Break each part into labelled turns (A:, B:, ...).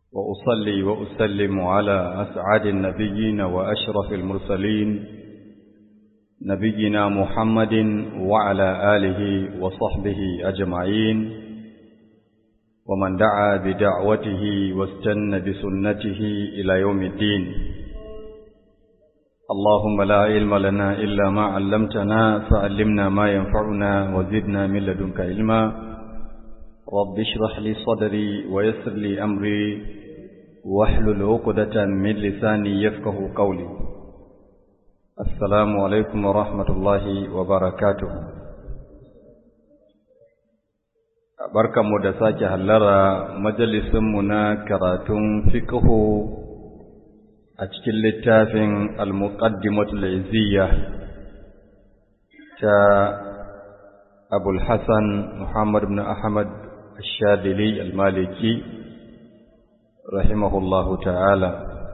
A: وأصلي وأسلم على أسعد النبيين وأشرف المرسلين نبينا محمد وعلى آله وصحبه أجمعين ومن دعا بدعوته واستنى بسنته إلى يوم الدين اللهم لا علم لنا إلا ما علمتنا فعلمنا ما ينفعنا وزدنا من لدنك علما رب اشرح لي صدري ويسر لي أمري واحلل عقدة من لساني يفقه قولي السلام عليكم ورحمة الله وبركاته barkanmu da sake hallara majalisinmu na karatun fiqhu a cikin littafin al-muqaddimatul izziya ta abul hasan muhammad ibn ahmad ash-shadili al-maliki rahimahullahu ta'ala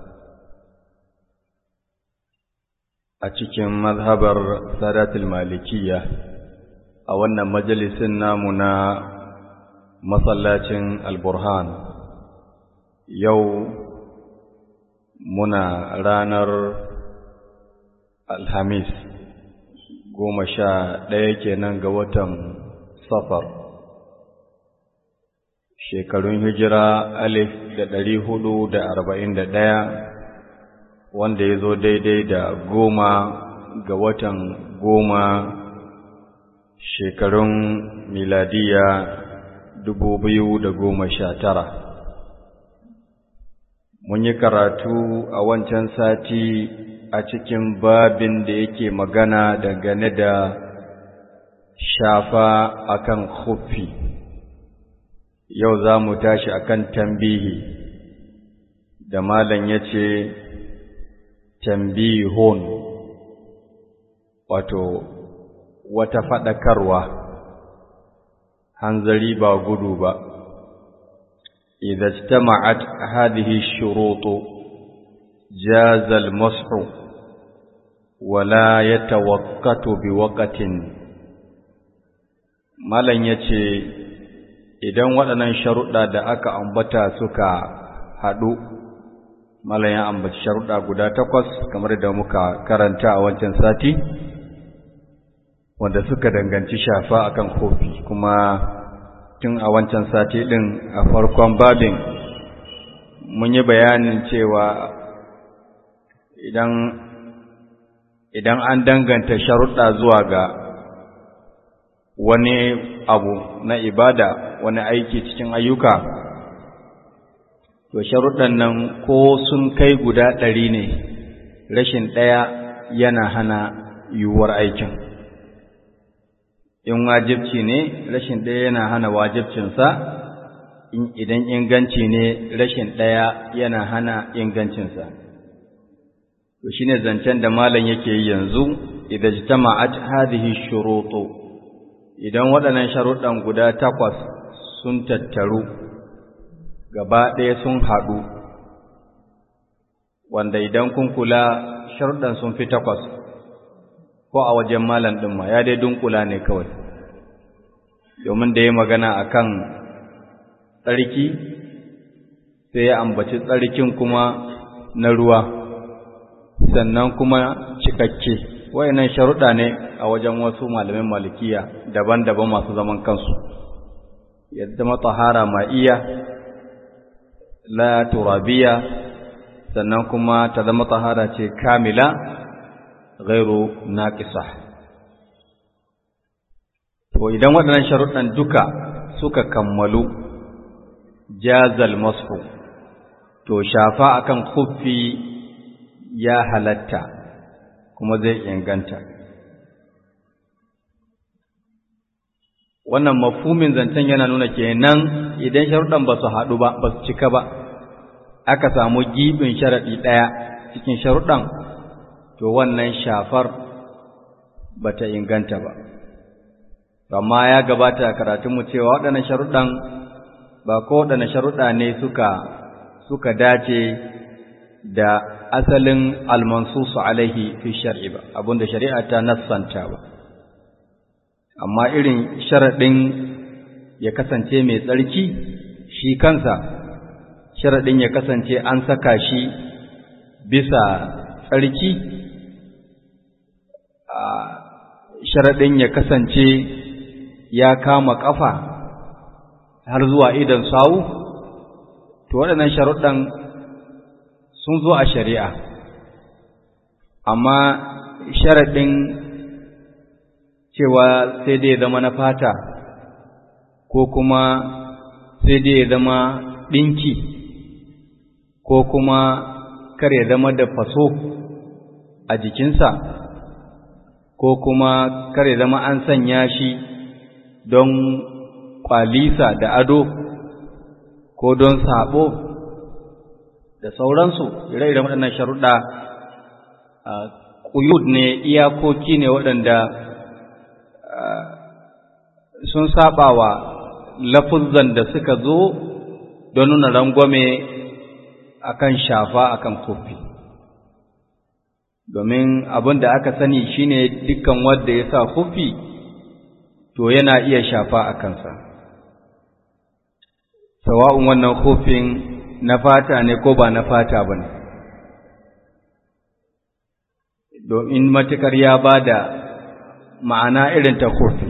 A: a cikin mazhabar sadatul malikiyya a wannan majalisin namu na masallacin al-burhan yau muna ranar alhamis goma sha ɗaya kenan ga watan safar shekarun hijira alif da ɗari hudu da arba'in da ɗaya wanda ya zo daidai da goma ga watan goma shekarun miladiya dubu biyu da goma sha tara mun yi karatu a wancan sati a cikin babin da yake magana dangane da shafa akan khuffi yau za mu tashi akan tambihi da malam ya ce tambihun wato wata faɗakarwa hanzari ba gudu ba إذا اجتمعت هذه الشروط جاز المسح ولا يتوقت بوقت malan yace idan waɗannan sharuɗa da aka ambata suka haɗu malan ya ambaci sharuɗa guda takwas kamar da muka karanta a wancan sati wanda suka danganci shafa akan kofi kuma tun a wancan sati ɗin a farkon babin mun yi bayanin cewa idan idan an danganta sharuɗa zuwa ga wani abu na ibada wani aiki cikin ayyuka to sharuɗan nan ko sun kai guda ɗari ne rashin ɗaya yana hana yiwuwar aikin in wajibci ne rashin ɗaya yana hana wajibcinsa idan inganci ne rashin ɗaya yana hana ingancinsa to shine zancen da malam yake yi yanzu idan jitama'at hadhihi shurutu idan waɗannan sharuɗan guda takwas sun tattaru gaba ɗaya sun haɗu wanda idan kun kula sharuɗan sun fi takwas ko a wajen malam ɗin ma ya dai dunkula ne kawai domin da ya magana a kan tsarki sai ya ambaci tsarkin kuma na ruwa sannan kuma cikakke wayannan sharuɗa ne a wajen wasu malamin malikiya daban-daban masu zaman kansu ya zama tahara ma'iya la turabiya sannan kuma ta zama tahara ce kamila ghairu naqisa to idan waɗannan sharuɗan duka suka kammalu jazal mashu to shafa akan khuffi ya halatta kuma zai inganta wannan mafhumin zancen yana nuna kenan idan sharuɗan ba su haɗu ba ba su cika ba aka samu gibin sharaɗi ɗaya cikin sharuɗan to wannan shafar ba ta inganta ba amma ya gabata karatunmu cewa waɗannan sharuɗan ba ko waɗanne sharuɗa ne suka suka dace da asalin almansusu alaihi fi shar'i ba abinda shari'a ta nassanta ba amma irin sharaɗin ya kasance mai tsarki shi kansa sharaɗin ya kasance an saka shi bisa tsarki sharaɗin ya kasance ya kama ƙafa har zuwa idan sawu to waɗannan sharuɗan sun zo a shari'a amma sharaɗin cewa sai dai zama na fata ko kuma sai dai zama ɗinki ko kuma kar ya zama da faso a jikinsa ko kuma kar ya zama an sanya shi don kwalisa da ado ko don sabo da sauransu ire-iren waɗannan sharuɗa ƙuyud ne iyakoki ne waɗanda sun saba wa lafuzan da suka zo don nuna rangwame akan shafa akan kofi domin abin da aka sani shine dukkan wanda ya sa kofi to yana iya shafa a kansa sawa'un wannan kofin na fata ne ko ba na fata ba ne domin matukar ya ba da ma'ana irin ta kofi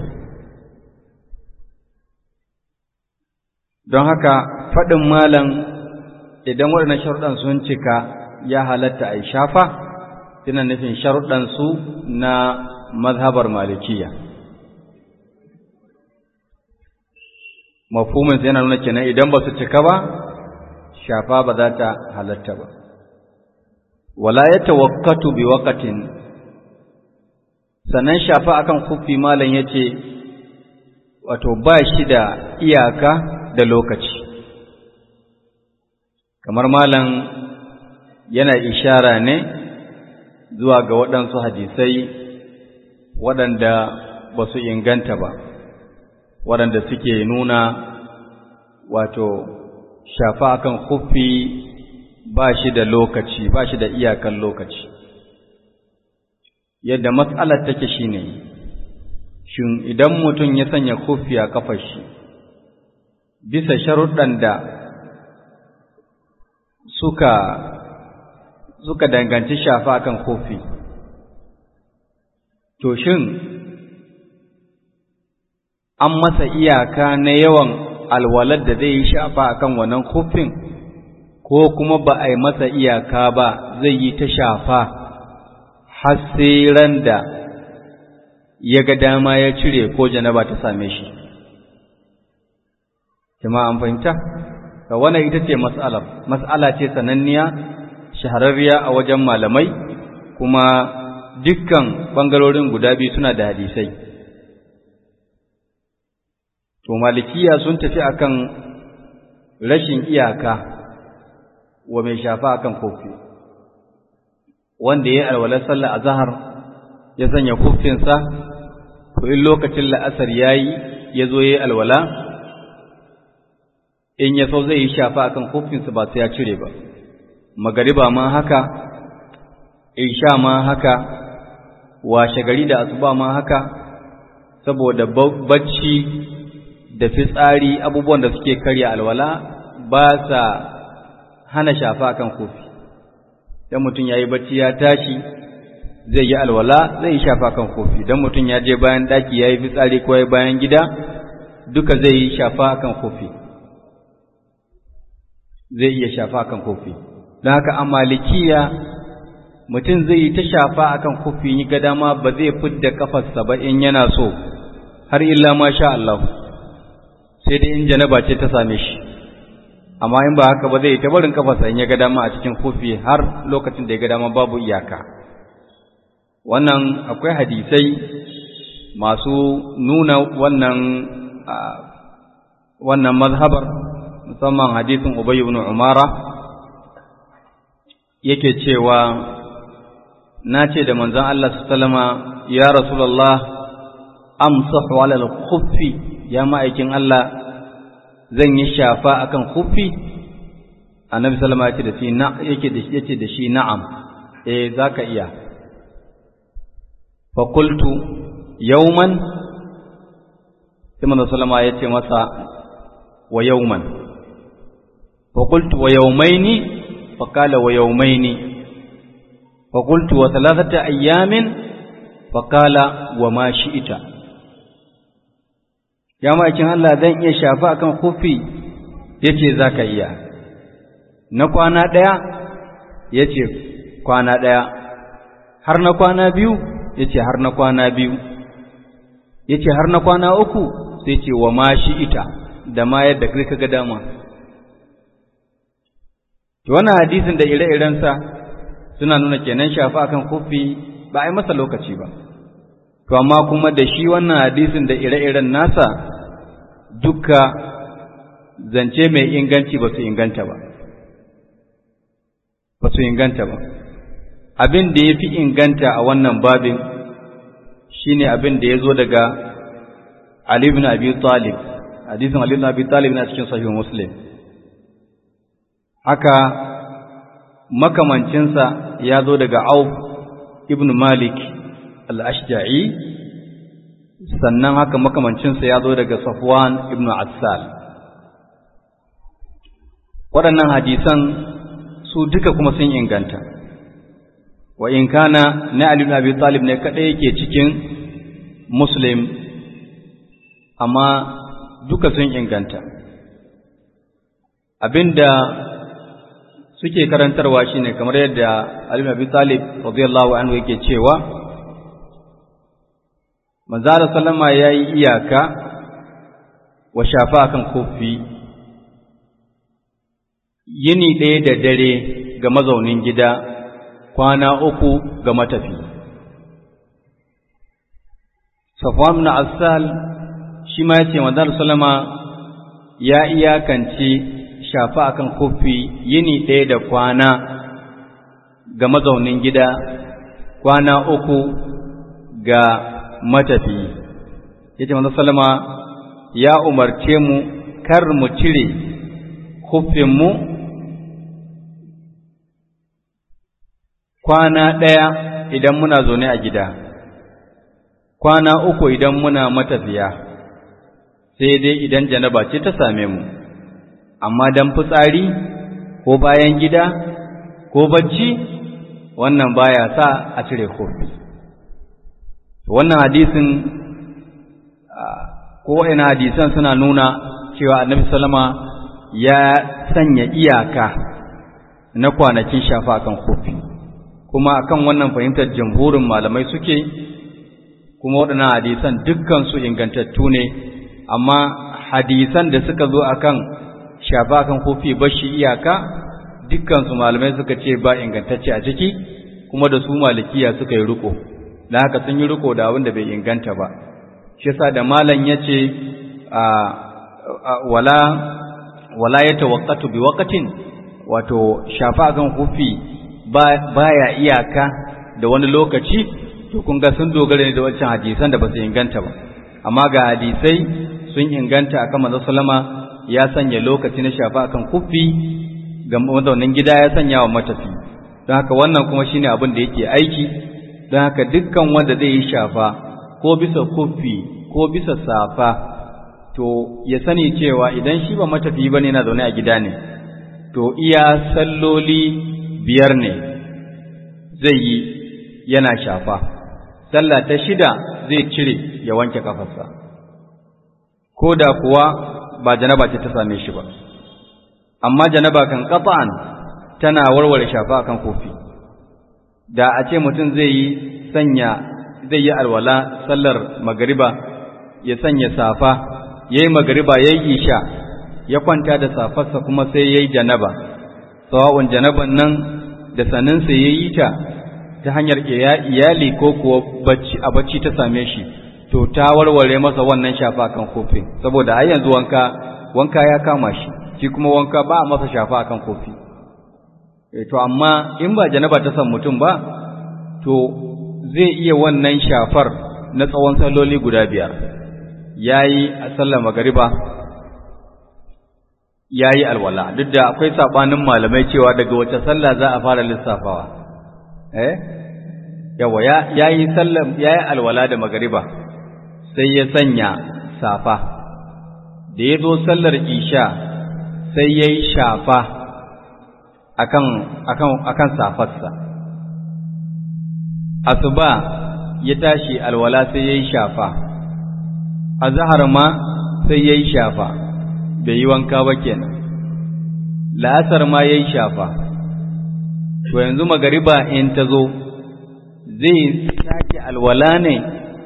A: don haka faɗin malam idan waɗannan sharuɗan sun cika ya halatta a shafa suna nufin sharuɗansu na mazhabar malikiya mafhumin yana nuna kenan idan ba su cika ba shafa ba za ta halatta ba wala ya tawakkatu bi waqatin sannan shafa akan kufi malam yace wato ba shi da iyaka da lokaci kamar malam yana ishara ne zuwa ga waɗansu hadisai waɗanda ba su inganta ba waɗanda suke nuna wato shafa akan kufi ba shi da lokaci ba shi da iyakan lokaci yadda matsalar take shine shin idan mutum ya sanya kufi a kafar shi bisa sharuɗan da suka suka danganci shafa akan kofi to shin an masa iyaka na yawan alwalar da zai yi shafa akan wannan kofin ko kuma ba a yi masa iyaka ba zai yi ta shafa har sai ran da ya ga dama ya cire ko janaba ta same shi jama'a an fahimta ga wannan ita ce mas'alar mas'ala ce sananniya shahararriya a wajen malamai kuma dukkan bangarorin guda biyu suna da hadisai to malikiya sun tafi akan rashin iyaka wa mai shafa akan kofi wanda ya yi alwalar sallah a zahar ya sanya kofinsa to in lokacin la'asar ya yi ya zo ya yi alwala in ya so zai yi shafa akan kofinsa ba sai ya cire ba magariba ma haka isha ma haka washe gari da asuba ma haka saboda bacci da fitsari abubuwan da suke karya alwala ba sa hana shafa akan kofi dan mutum yayi bacci ya tashi zai yi alwala zai yi shafa kan kofi dan mutum ya je bayan daki yayi fitsari ko yayi bayan gida duka zai yi shafa kan kofi zai iya shafa kan kofi don haka a malikiya mutum zai yi ta shafa akan kofi yi ga dama ba zai fidda kafarsa ba in yana so har illa ma sha Allah sai dai in janaba ce ta same shi amma in ba haka ba zai ta barin kafarsa in ya ga dama a cikin kofi har lokacin da ya ga dama babu iyaka wannan akwai hadisai masu nuna wannan wannan mazhabar musamman hadisin Ubay ibn Umara yake cewa na ce da manzon Allah sallama ya Rasulullah amsahu ala al-khuffi ya ma'aikin Allah zan yi shafa akan khuffi annabi sallama yake da shi na yake da shi yace da shi na'am eh zaka iya fa qultu yawman sai manzon sallama yace masa wa yawman فقلت ويومين فقال ويومين فقلت وثلاثة أيام فقال وما شئت ya ma'aikin Allah zan iya shafa akan kufi yace zaka iya na kwana ɗaya yace kwana ɗaya har na kwana biyu yace har na kwana biyu yace har na kwana uku sai ce wa ma shi ita da ma yadda kai kaga dama to wannan hadisin da ire-irensa suna nuna kenan shafa akan kufi ba a yi masa lokaci ba to amma kuma da shi wannan hadisin da ire-iren nasa duka zance mai inganci ba su inganta ba ba su inganta ba abin da ya fi inganta a wannan babin shine abin da ya zo daga Ali ibn Abi Talib hadisin Ali ibn Abi Talib na cikin sahih Muslim haka makamancinsa ya zo daga Auf ibn Malik al-Ashja'i sannan haka makamancinsa ya zo daga Safwan ibn Assal waɗannan hadisan su duka kuma sun inganta wa in kana na Ali ibn Abi Talib ne kadai yake cikin Muslim amma duka sun inganta abinda suke karantarwa shine kamar yadda Ali ibn Abi Talib radiyallahu anhu yake cewa manzo Allah sallama yayi iyaka wa shafa kan kofi yini ɗaya da dare ga mazaunin gida kwana uku ga matafi Safwan ibn Asal shi ma yace manzo sallama ya iyakance shafa akan kofi yini ɗaya da kwana ga mazaunin gida kwana uku ga matafi yace manzo sallama ya umarce mu kar mu cire kufin mu kwana ɗaya idan muna zaune a gida kwana uku idan muna matafiya sai dai idan janaba ce ta same mu amma dan fitsari ko bayan gida ko bacci wannan baya sa a cire kofi wannan hadisin ko ina hadisan suna nuna cewa annabi sallama ya sanya iyaka na kwanakin shafa akan kofi kuma akan wannan fahimtar jamhurin malamai suke kuma waɗannan hadisan dukkan su ingantattu ne amma hadisan da suka zo akan shafa kan kofi bashi iyaka dukkan su malamai suka ce ba ingantacce a ciki kuma da su malikiya suka yi riko dan haka sun yi riko da abin da bai inganta ba shi yasa da malam yace a wala wala yatawaqqatu bi waqtin wato shafa kan kofi baya iyaka da wani lokaci to kun ga sun dogara ne da wancan hadisan da ba su inganta ba amma ga hadisai sun inganta akan manzo sallama ya sanya lokaci na shafa akan kufi ga mazaunin gida ya sanya wa matafi don haka wannan kuma shine abin da yake aiki don haka dukkan wanda zai yi shafa ko bisa kufi ko bisa safa to ya sani cewa idan shi ba matafi bane yana zaune a gida ne to iya salloli biyar ne zai yi yana shafa sallah ta shida zai cire ya wanke kafarsa ko da kuwa ba janaba ce ta same shi ba amma janaba kan qat'an tana warware shafa kan kofi da a ce mutum zai yi sanya zai yi alwala sallar magariba ya sanya safa yayi magariba yayi isha ya kwanta da safarsa kuma sai yayi janaba sawa'un janaban nan da saninsa yayi ta ta hanyar iyali ko kuwa bacci a bacci ta same shi to ta warware masa wannan shafa kan kofi saboda har yanzu wanka wanka ya kama shi shi kuma wanka ba a masa shafa kan kofi e to amma in ba janaba ta san mutum ba to zai iya wannan shafar na tsawon salloli guda biyar yayi a sallar magariba yayi alwala duk da akwai sabanin malamai cewa daga wace sallah za a fara lissafawa eh yawa ya yi sallam ya yi alwala da magariba sai ya sanya safa da ya zo sallar isha sai ya yi shafa akan akan akan safarsa asuba ya tashi alwala sai ya yi shafa azhar ma sai ya yi shafa bai yi wanka ba kenan la'asar ma ya yi shafa to yanzu magariba in ta zo zai sake alwala ne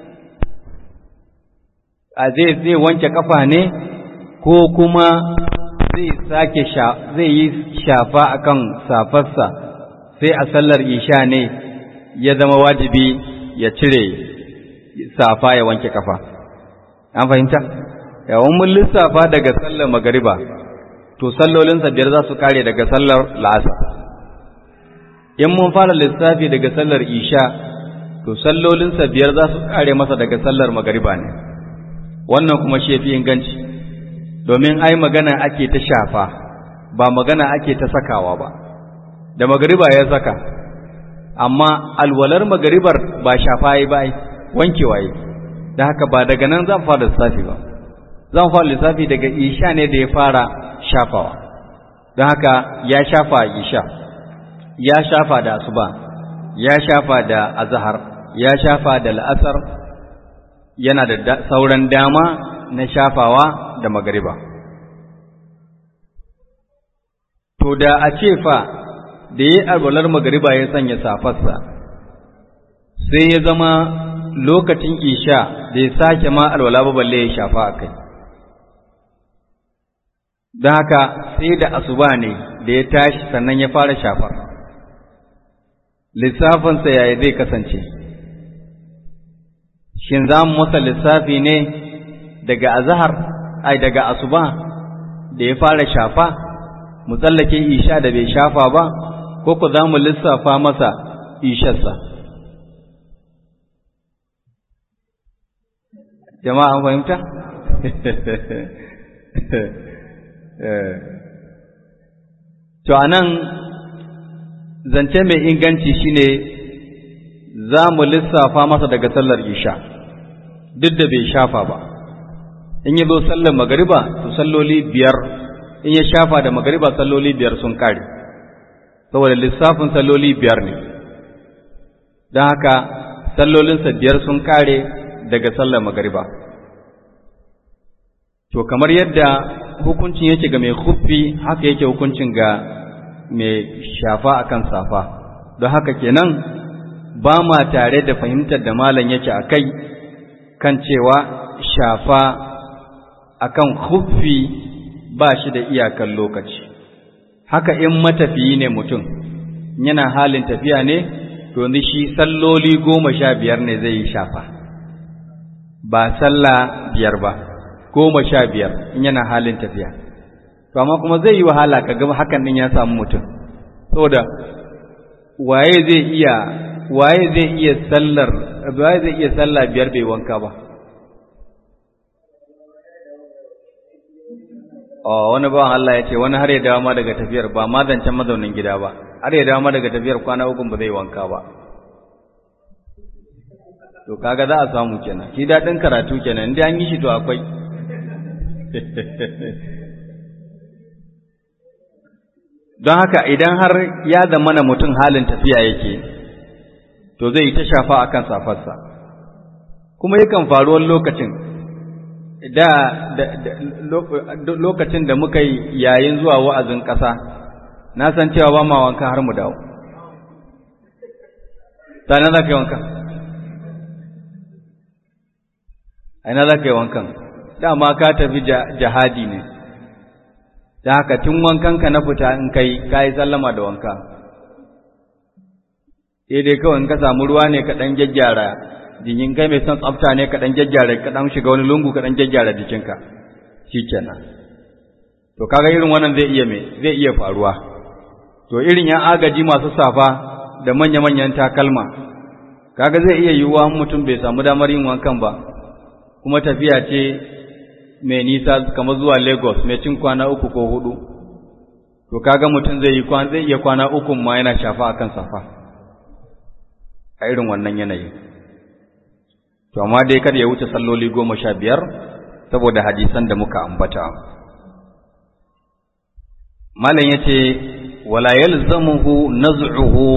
A: a zai zai wanke kafa ne ko kuma zai sake zai yi shafa akan safarsa sai a sallar isha ne ya zama wajibi ya cire safa ya wanke kafa an fahimta yawon mun lissafa daga sallar magariba to sallolinsa biyar za su kare daga sallar la'asar in mun fara lissafi daga sallar isha to sallolinsa biyar za su kare masa daga sallar magariba ne wannan kuma shi fi inganci domin ai magana ake ta shafa ba magana ake ta sakawa ba da magariba ya saka amma alwalar magaribar ba shafa yi ba wankewa yi da haka ba daga nan zan fara lissafi ba zan fara lissafi daga isha ne da ya fara shafawa don haka ya shafa isha ya shafa da asuba ya shafa da azhar ya shafa da la'asar yana da sauran dama na shafawa da magariba to da a ce fa da yi alwalar magariba ya sanya safarsa sai ya zama lokacin isha da ya sake ma alwala ba balle ya shafa a kai don haka sai da asuba ne da ya tashi sannan ya fara shafar lissafinsa yaya zai kasance shin za mu masa lissafi ne daga azahar ai daga asuba da ya fara shafa mu tsallake isha da bai shafa ba ko ku za mu lissafa masa isharsa jama'a an fahimta to anan zance mai inganci shine za mu lissafa masa daga sallar isha duk da bai shafa ba in yi zo sallar magariba to salloli biyar in ya shafa da magariba salloli biyar sun kare saboda lissafin salloli biyar ne don haka sallolinsa biyar sun kare daga sallar magariba to kamar yadda hukuncin yake ga mai huffi haka yake hukuncin ga mai shafa akan safa don haka kenan ba ma tare da fahimtar da malam yake a kai kan cewa shafa akan huffi ba shi da iyakan lokaci haka in matafiyi ne mutum yana halin tafiya ne to yanzu shi salloli goma sha biyar ne zai yi shafa ba sallah biyar ba goma sha biyar in yana halin tafiya to amma kuma zai yi wahala ka ga hakan din ya samu mutum saboda waye zai iya waye zai iya sallar waye zai iya sallah biyar bai wanka ba Oh, wani bawan Allah ya ce wani har ya dawo ma daga tafiyar ba ma zancen mazaunin gida ba har ya dawo ma daga tafiyar kwana uku ba zai wanka ba to kaga za a samu kenan shi daɗin karatu kenan inda an yi shi to akwai don haka idan har ya zama na mutum halin tafiya yake to zai yi ta shafa akan safarsa kuma yakan faru wani lokacin da lokacin da muka yi yayin zuwa wa'azin ƙasa na san cewa ba ma wanka har mu dawo ta na za ka yi wankan a ina za ka yi wankan dama ka tafi jihadi ne da haka tun wankanka na fita in kai ka yi sallama da wanka sai dai kawai in ka samu ruwa ne ka ɗan gyaggyara jikin kai mai son tsafta ne ka ɗan gyaggyara ka ɗan shiga wani lungu ka ɗan gyaggyara jikinka shi kenan to kaga irin wannan zai iya me zai iya faruwa to irin yan agaji masu safa da manya-manyan takalma kaga zai iya yiwuwa mutum bai samu damar yin wankan ba kuma tafiya ce mai nisa kamar zuwa Lagos mai cin kwana uku ko hudu to kaga mutum zai yi zai iya kwana uku ma yana shafa akan safa a irin wannan yanayi to amma dai kada ya wuce salloli goma sha biyar saboda hadisan da muka ambata malam yace wala yalzamuhu naz'uhu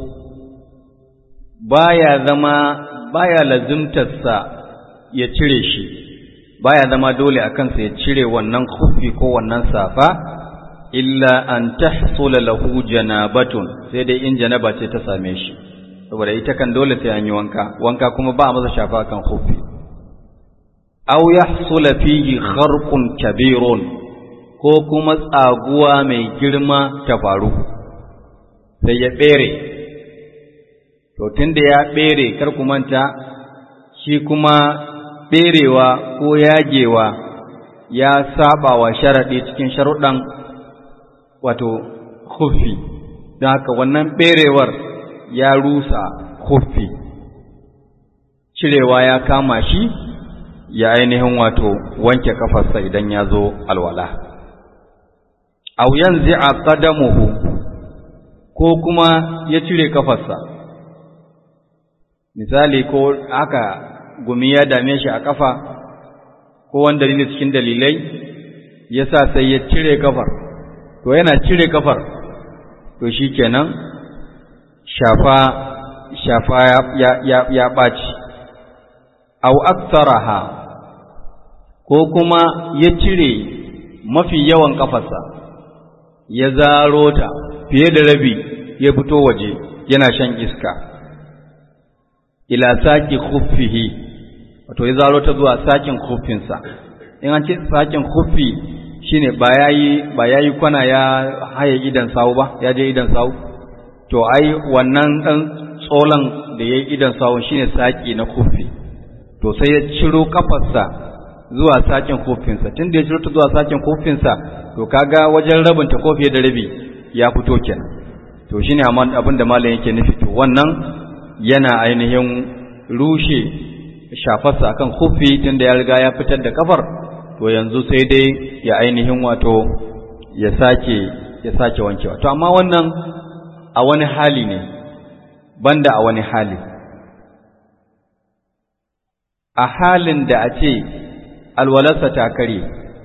A: baya zama baya lazimtarsa ya cire shi baya zama dole a kansa ya cire wannan kufi ko wannan safa illa an tahsula lahu janabatun sai dai in janaba ce ta same shi saboda ita kan dole sai an yi wanka wanka kuma ba a masa shafa kan kufi aw yahsula fihi kharqun kabirun ko kuma tsaguwa mai girma ta faru sai ya bere to tunda ya bere kar ku manta shi kuma berewa ko yagewa ya saba wa sharaɗi cikin sharuɗan wato khuffi don haka wannan berewar ya rusa khuffi cirewa ya kama shi ya ainihin wato wanke kafarsa idan ya zo alwala aw yanzi'a qadamuhu ko kuma ya cire kafarsa misali ko aka gumi ya dame shi a kafa ko wani dalili cikin dalilai yasa sai ya cire kafar to yana cire kafar to shikenan shafa shafa ya ya ya ɓaci aw aktsaraha ko kuma ya cire mafi yawan kafarsa ya zaro ta fiye da rabi ya fito waje yana shan iska ila saki khuffihi wato ya zaro ta zuwa sakin khuffinsa in an ce sakin khuffi shine ba yayi ba yayi kwana ya haye idan sawu ba ya je idan sawu to ai wannan dan tsolan da yayi idan sawu shine saki na khuffi to sai ya ciro kafarsa zuwa sakin khuffinsa tunda ya ciro ta zuwa sakin khuffinsa to kaga wajen rabin ta ko fiye da rabi ya fito kenan to shine amma abin da malam yake nufi to wannan yana ainihin rushe shafarsa akan khuffi tunda ya riga ya fitar da kafar to yanzu sai dai ya ainihin wato ya sake ya sake wankewa to amma wannan a wani hali ne banda a wani hali a halin da a ce alwalarsa ta kare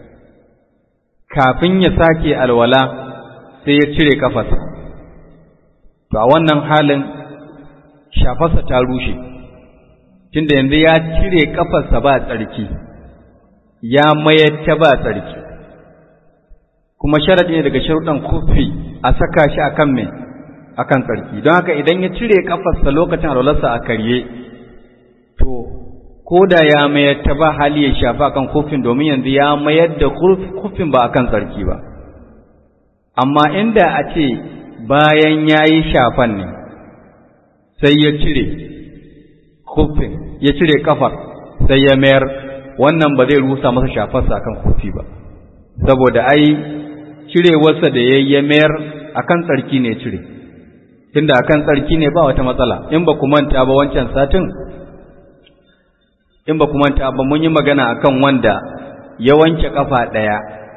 A: kafin ya sake alwala sai ya cire kafarsa to a wannan halin shafarsa ta rushe tunda yanzu ya cire kafarsa ba tsarki ya mayar ta ba tsarki kuma sharadi ne daga sharuɗan kufi a saka shi akan mai akan tsarki don haka idan ya cire kafarsa lokacin alwalarsa a karye to ko da ya mayar ta ba hali ya shafa kan kufin domin yanzu ya mayar da kufin ba akan tsarki ba amma inda a ce bayan ya yi shafan ne sai ya cire kufin ya cire kafar sai ya mayar wannan ba zai rusa masa shafarsa akan kufi ba saboda ai cirewarsa da ya ya mayar akan tsarki ne cire tunda akan tsarki ne ba wata matsala in ba ku manta ba wancan satin in ba ku manta ba mun yi magana akan wanda ya wanke kafa ɗaya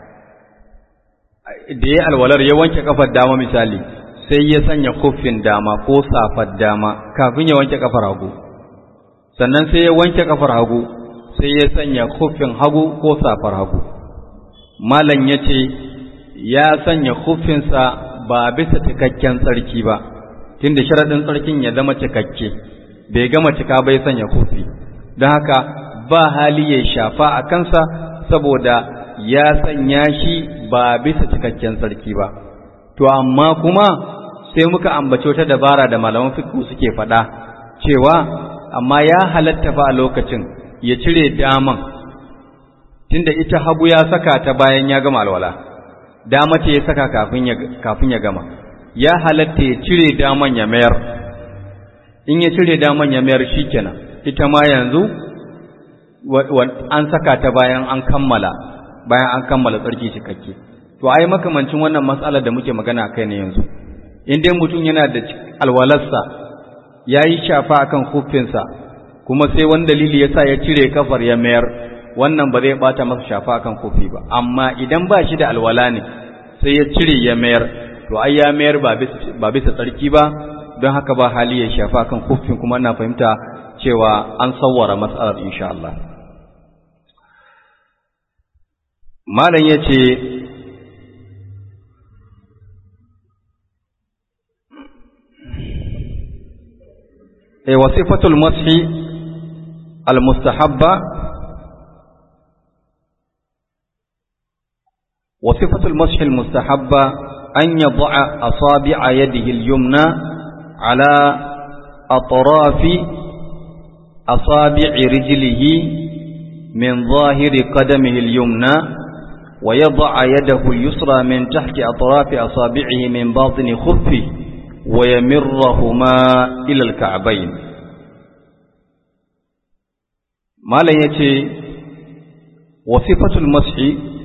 A: da ya alwalar ya wanke kafar dama misali sai ya sanya kuffin dama ko safar dama kafin ya wanke kafar hagu sannan sai ya wanke kafar hagu sai ya sanya kuffin hagu ko safar hagu malam ya ce ya sanya kuffinsa ba bisa cikakken tsarki ba tunda sharaɗin tsarkin ya zama cikakke bai gama cika bai sanya kuffi don haka ba hali ya shafa a kansa saboda ya sanya shi ba bisa cikakken tsarki ba to amma kuma sai muka ambaci wata dabara da malaman fiqh suke faɗa cewa amma ya halatta fa a lokacin ya cire daman tunda ita hagu ya saka ta bayan ya gama alwala dama ce ya saka kafin ya kafin ya gama ya halatta ya cire daman ya mayar in ya cire daman ya mayar shikenan ita ma yanzu an saka ta bayan an kammala bayan an kammala tsarki cikakke to ai makamancin wannan matsalar da muke magana kai ne yanzu in dai mutum yana da alwalarsa ya yi shafa akan hufinsa kuma sai wani dalili ya sa ya cire kafar ya mayar wannan ba zai bata masa shafa akan kofi ba amma idan ba shi da alwala ne sai ya cire ya mayar to ai ya mayar ba bisa tsarki ba don haka ba hali ya shafa akan kofin kuma ina fahimta cewa an sawwara matsalar insha Allah malam yace e wasifatul mashi almustahabba wasifatul mashi almustahabba an yad'a asabi'a yadihi al-yumna ala atrafi asabi'i rijlihi min zahiri qadamihi al-yumna ويضع يده اليسرى من تحت أطراف أصابعه من باطن خفه ويمرهما إلى الكعبين ما لا يتي وصفة المسح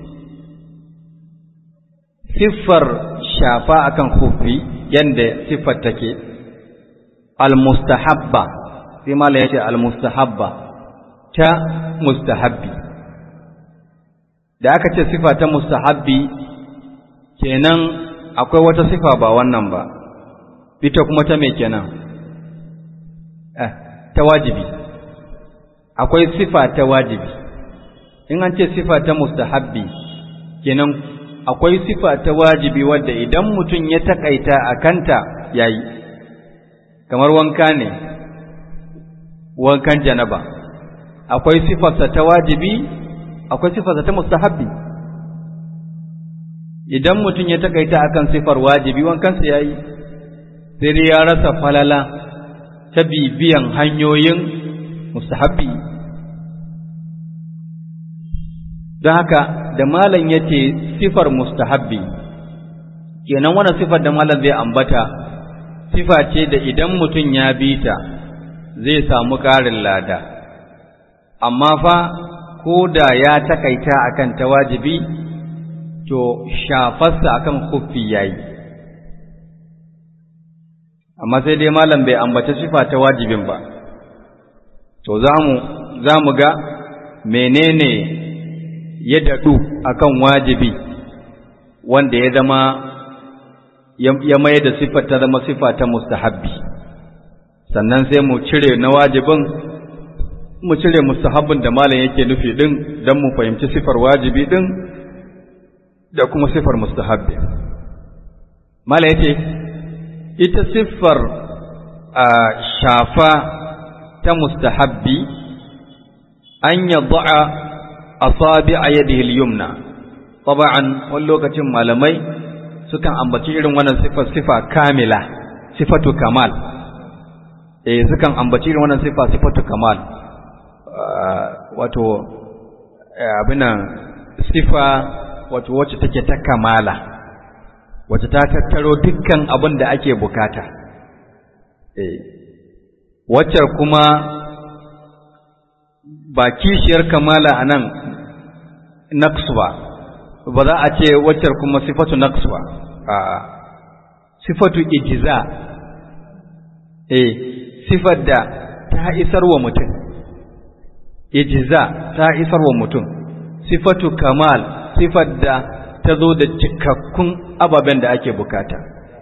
A: صفر شافاء كان خفي يند صفة تكي المستحبة فيما لا يتي المستحبة تا مستحبي da aka ce sifa ta mustahabbi kenan akwai wata sifa ba wannan ba ita kuma ta me kenan eh ta wajibi akwai sifa ta wajibi in an ce sifa ta mustahabbi kenan akwai sifa ta wajibi wadda idan mutum ya takaita a kanta yayi kamar wanka ne wankan janaba akwai sifarsa ta wajibi akwai sifarsa ta mustahabbi idan mutum ya takaita akan sifar wajibi wankansa yayi sai dai ya rasa falala ta bibiyan hanyoyin mustahabbi don haka da malam ya ce sifar mustahabbi kenan wannan sifar da malam zai ambata sifa ce da idan mutum ya bi ta zai samu ƙarin lada amma fa ko da ya takaita akan ta wajibi to shafarsa akan kuffi yayi amma sai dai malam bai ambaci sifa ta wajibin ba to zamu zamu ga menene ya dadu akan wajibi wanda ya zama ya mai da sifar ta zama sifa ta mustahabbi sannan sai mu cire na wajibin mu cire mustahabbin da malam yake nufi din don mu fahimci sifar wajibi din da kuma sifar mustahabbi malam yace ita siffar a shafa ta mustahabbi an yadda asabi a yadihi al-yumna taba'an wani lokacin malamai sukan ambaci irin wannan siffar sifa kamila sifatu kamal eh sukan ambaci irin wannan sifa sifatu kamal wato abinan sifa wato wacce take ta kamala wacce ta tattaro dukkan abin da ake bukata wacce kuma ba kishiyar kamala a nan naqsu ba ba za a ce wacce kuma sifatu naqsu ba a sifatu ijiza eh sifar da ta isar wa mutum ijiza ta isar wa mutum sifatu kamal sifar da ta zo da cikakkun ababen da ake bukata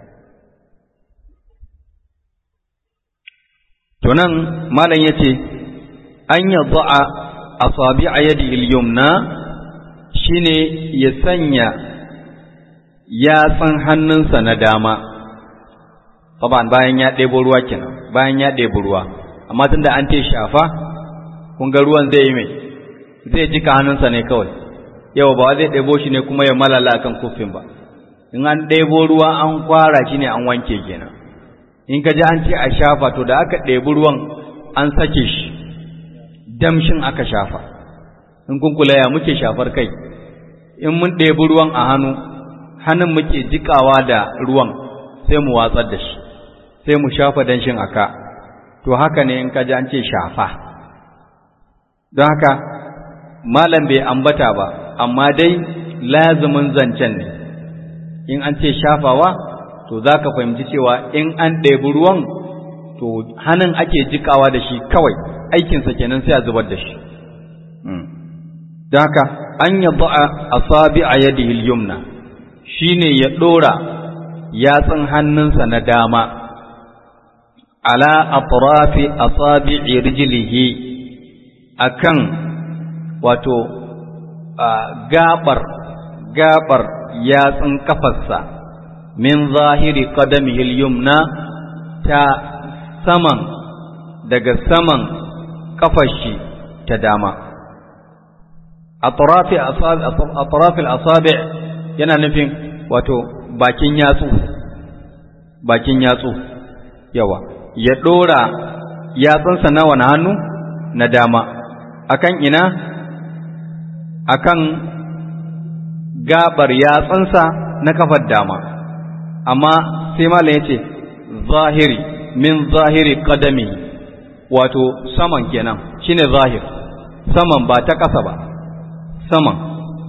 A: to nan malam ya ce an yi za'a a sabi a yadi ilyumna shine ya sanya yatsan hannunsa na dama Taban bayan ya ɗebo ruwa kenan bayan ya ɗebo ruwa amma tunda an ce shafa kun ga ruwan zai yi mai zai jika hannunsa ne kawai yau ba zai ɗebo shi ne kuma ya malala akan kufin ba in an ɗebo ruwa an kwara shi ne an wanke kenan in ka ji an ce a shafa to da aka ɗebi ruwan an sake shi damshin aka shafa in kun kula ya muke shafar kai in mun ɗebi ruwan a hannu hannun muke jikawa da ruwan sai mu watsar da shi sai mu shafa danshin aka to haka ne in ka ji an ce shafa don haka malam bai ambata ba amma dai lazumin zancen ne in an ce shafawa to za ka fahimci cewa in an ɗebi ruwan to hannun ake jikawa da shi kawai aikinsa kenan sai a zubar da shi don haka an yi ba'a a sabi a yadi yumna shi ne ya ɗora yatsun hannunsa na dama ala atrafi asabi'i rijlihi akan wato gabar gabar yatsun kafarsa min zahiri qadamihi al-yumna ta saman daga saman kafar shi ta dama atrafil asabi yana nufin wato bakin yatsu bakin yatsu yawa ya dora yatsunsa na wani hannu na dama akan ina akan gabar yatsunsa na kafar dama amma sai malam yace zahiri min zahiri qadami wato saman kenan shine zahir saman ba ta ƙasa ba saman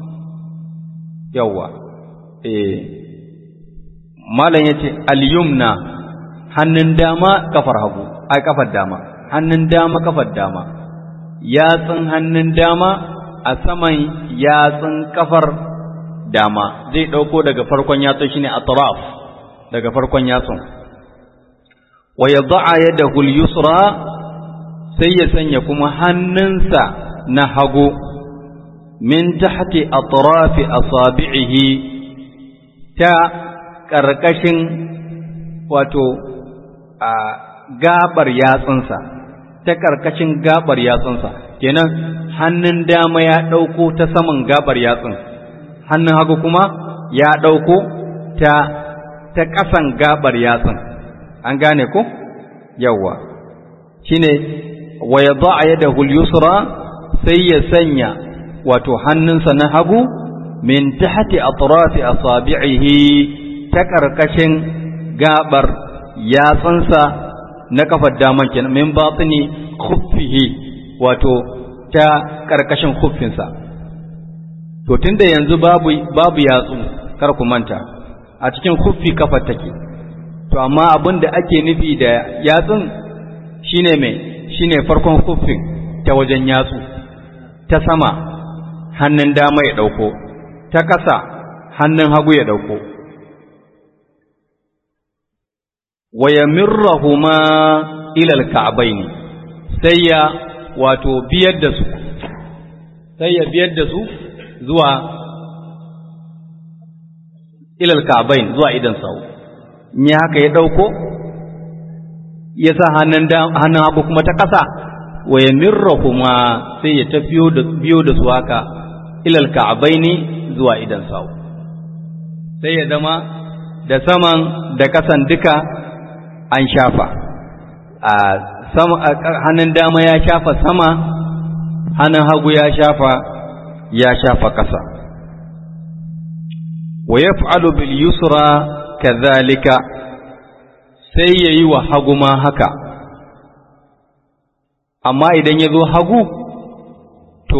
A: yawwa eh malam yace al-yumna hannun dama kafar hagu ai kafar dama hannun dama kafar dama yatsun hannun dama a saman yatsun kafar dama zai dauko daga farkon yatsun shine atraf daga farkon yatsun wa yad'a yadahu al-yusra sai ya sanya kuma hannunsa na hagu min tahti atrafi asabi'ihi ta ƙarƙashin wato a gabar yatsunsa ta ƙarƙashin gabar yatsunsa kenan hannun dama ya ɗauko ta saman gabar yatsun hannun hagu kuma ya ɗauko ta ta ƙasan gabar yatsun an gane ko yawwa shine wa yadha yadahu al-yusra sai ya sanya wato hannunsa na hagu min tahti atrafi asabi'ihi ta karkashin gabar yatsunsa na kafar daman kenan min batini khuffihi wato ta karkashin khuffinsa to tunda yanzu babu babu yatsu kar ku manta a cikin khuffi kafar take to amma abin da ake nufi da yatsun shine mai shine farkon khuffin ta wajen yatsu ta sama hannun dama ya ɗauko, ta ƙasa hannun hagu ya ɗauko. Wa ya mirrahuma ilal ka'abaini sai ya wato biyar da su, sai ya biyar da su zuwa ilal ka'abain zuwa idan sau. Ni haka ya ɗauko, ya sa hannun hagu kuma ta ƙasa, wa ya mirrahuma sai ya ta biyo da su haka ilal ka'abaini zuwa idan sawu sai ya zama da saman da kasan duka an shafa a sama hannun dama ya shafa sama hannun hagu ya shafa ya shafa kasa wa yaf'alu bil yusra kadhalika sai yayi wa hagu ma haka amma idan ya zo hagu to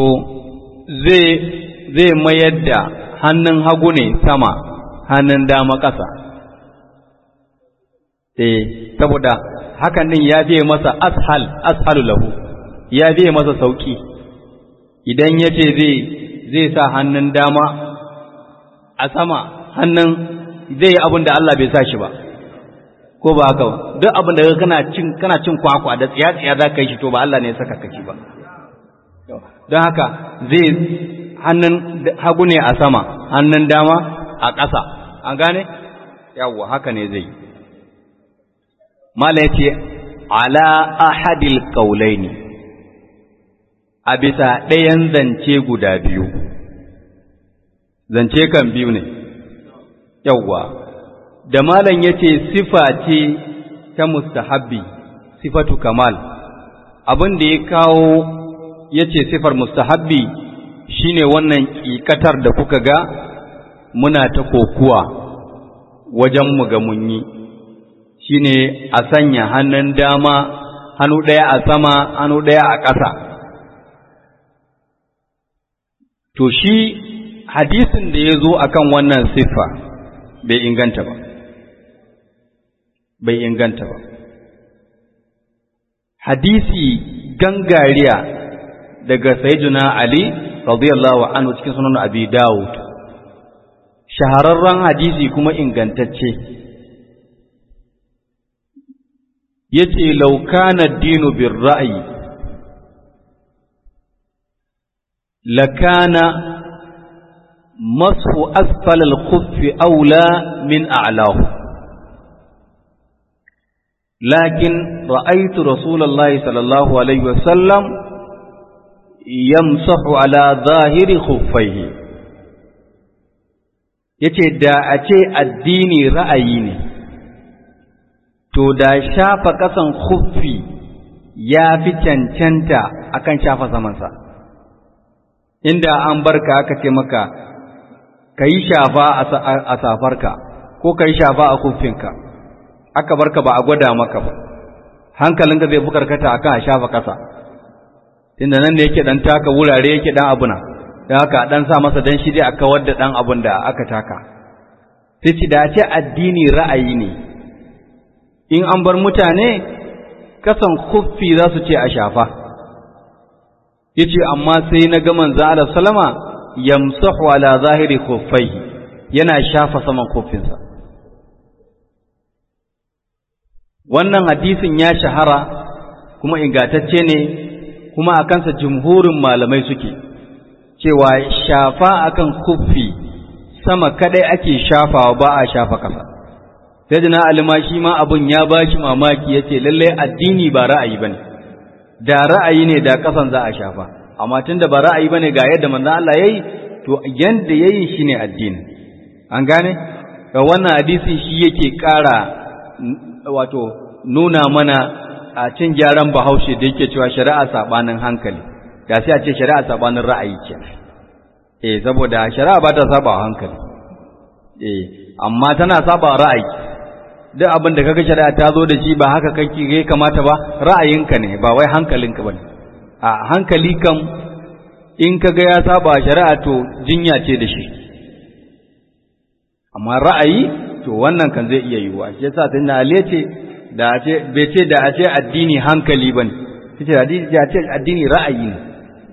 A: zai mayar da hannun hagu ne sama hannun dama ƙasa eh saboda hakan din ya biye masa ashal ashalu lahu ya biye masa sauki idan ya ce zai zai sa hannun dama a sama hannun zai yi abin da Allah bai sa shi ba ko ba haka ba duk abin da kana cin kana cin kwakwa da tsiya tsiya za ka yi shi to ba Allah ne ya saka kaki ba don haka zai hannun hagu ne a sama hannun dama a ƙasa an gane yawwa haka ne zai mala yace ala ahadil qaulaini a bisa ɗayan zance guda biyu zance kan biyu ne yawwa da malam yace sifa ce ta mustahabbi sifatu kamal abin da ya kawo yace sifar mustahabbi shine wannan ƙiƙatar da kuka ga muna ta kokuwa wajen mu ga mun yi shine a sanya hannun dama hannu ɗaya a sama hannu ɗaya a ƙasa to shi hadisin da ya zo akan wannan siffa bai inganta ba bai inganta ba hadisi gangariya daga sayyiduna ali radiyallahu anhu cikin sunan abi dawud shahararren hadisi kuma ingantacce yace law kana ad-dinu bir-ra'yi lakana mashu asfal al-khuff aula min a'lahu lakin ra'aitu rasulullahi sallallahu alaihi wasallam yamsahu ala zahiri khuffaihi yace da a ce addini ra'ayi ne to da shafa kasan khuffi ya fi cancanta akan shafa samansa inda an barka aka ce maka ka yi shafa a safarka ko ka yi shafa a kuffinka aka barka ba a gwada maka ba hankalinka zai fi karkata akan a shafa kasa tunda nan ne yake dan taka wurare yake dan abuna da haka dan sa masa dan shi dai a kawar da dan abun da aka taka sai ci da ce addini ra'ayi ne in an bar mutane kasan kuffi za su ce a shafa yace amma sai na ga manzo Allah sallama yamsahu ala zahiri khuffaihi yana shafa saman kuffinsa wannan hadisin ya shahara kuma ingantacce ne kuma a kansa jumhurin malamai suke cewa shafa akan kuffi sama kadai ake shafawa ba a shafa kasa sai jina alima shi ma abun ya ba shi mamaki ya ce lallai addini ba ra'ayi ba ne da ra'ayi ne da kasan za a shafa amma tun da ba ra'ayi ba ne ga yadda manzan Allah ya yi to yadda ya yi shi ne addini an gane wannan hadisi shi yake ƙara wato nuna mana a cin gyaran bahaushe da yake cewa shari'a sabanin hankali da sai a ce shari'a sabanin ra'ayi ce eh saboda shari'a ba ta saba hankali eh amma tana saba ra'ayi duk abin da kaga shari'a ta zo da shi ba haka kake ya kamata ba ra'ayinka ne ba wai hankalinka bane a hankali kam in kaga ya saba shari'a to jinya ce da shi amma ra'ayi to wannan kan zai iya yiwuwa shi yasa tunda Ali ce da a ce bai ce da a ce addini hankali bane yace addini ya ce addini ra'ayi ne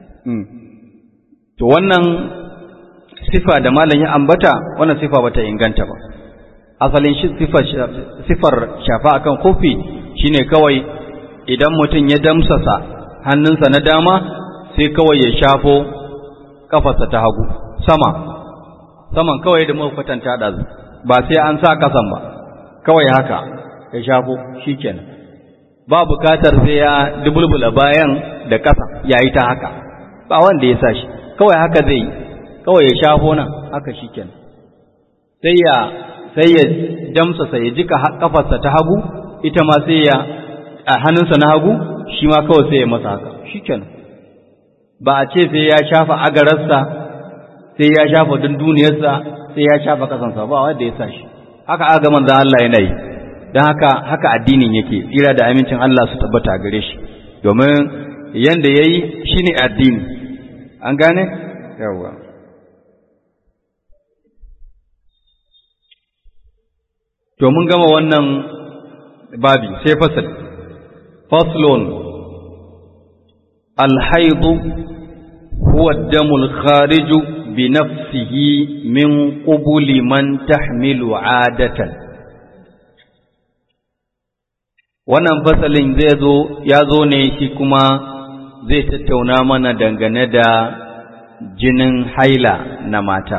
A: to wannan sifa da malam ya ambata wannan sifa bata inganta ba asalin shi sifar shafa akan kofi shine kawai idan mutum ya damsasa hannunsa na dama sai kawai ya shafo kafarsa ta hagu sama saman kawai da muka kwatanta da ba sai an sa kasan ba kawai haka ya shafo shikenan ba bukatar sai ya dubulbula bayan da kasa yayi ta haka ba wanda ya sa shi kawai haka zai kawai ya shafo nan haka shikenan sai ya sai ya damsasa ya jika kafarsa ta hagu ita ma sai ya a hannunsa na hagu shi ma kawai sai ya masa haka shikenan ba a ce sai ya shafa agararsa sai ya shafa dunduniyarsa sai ya shafa kasansa ba wanda ya sa shi haka aga manzon Allah yana yi don haka haka addinin yake tsira da amincin Allah su tabbata gare shi domin yanda yayi shine addini an gane yawa to mun gama wannan babi sai fasal faslun alhaidu huwa ad-damu khariju bi nafsihi min qubuli man tahmilu adatan wannan fasalin zai zo ya zo ne shi kuma zai tattauna mana dangane da jinin haila na mata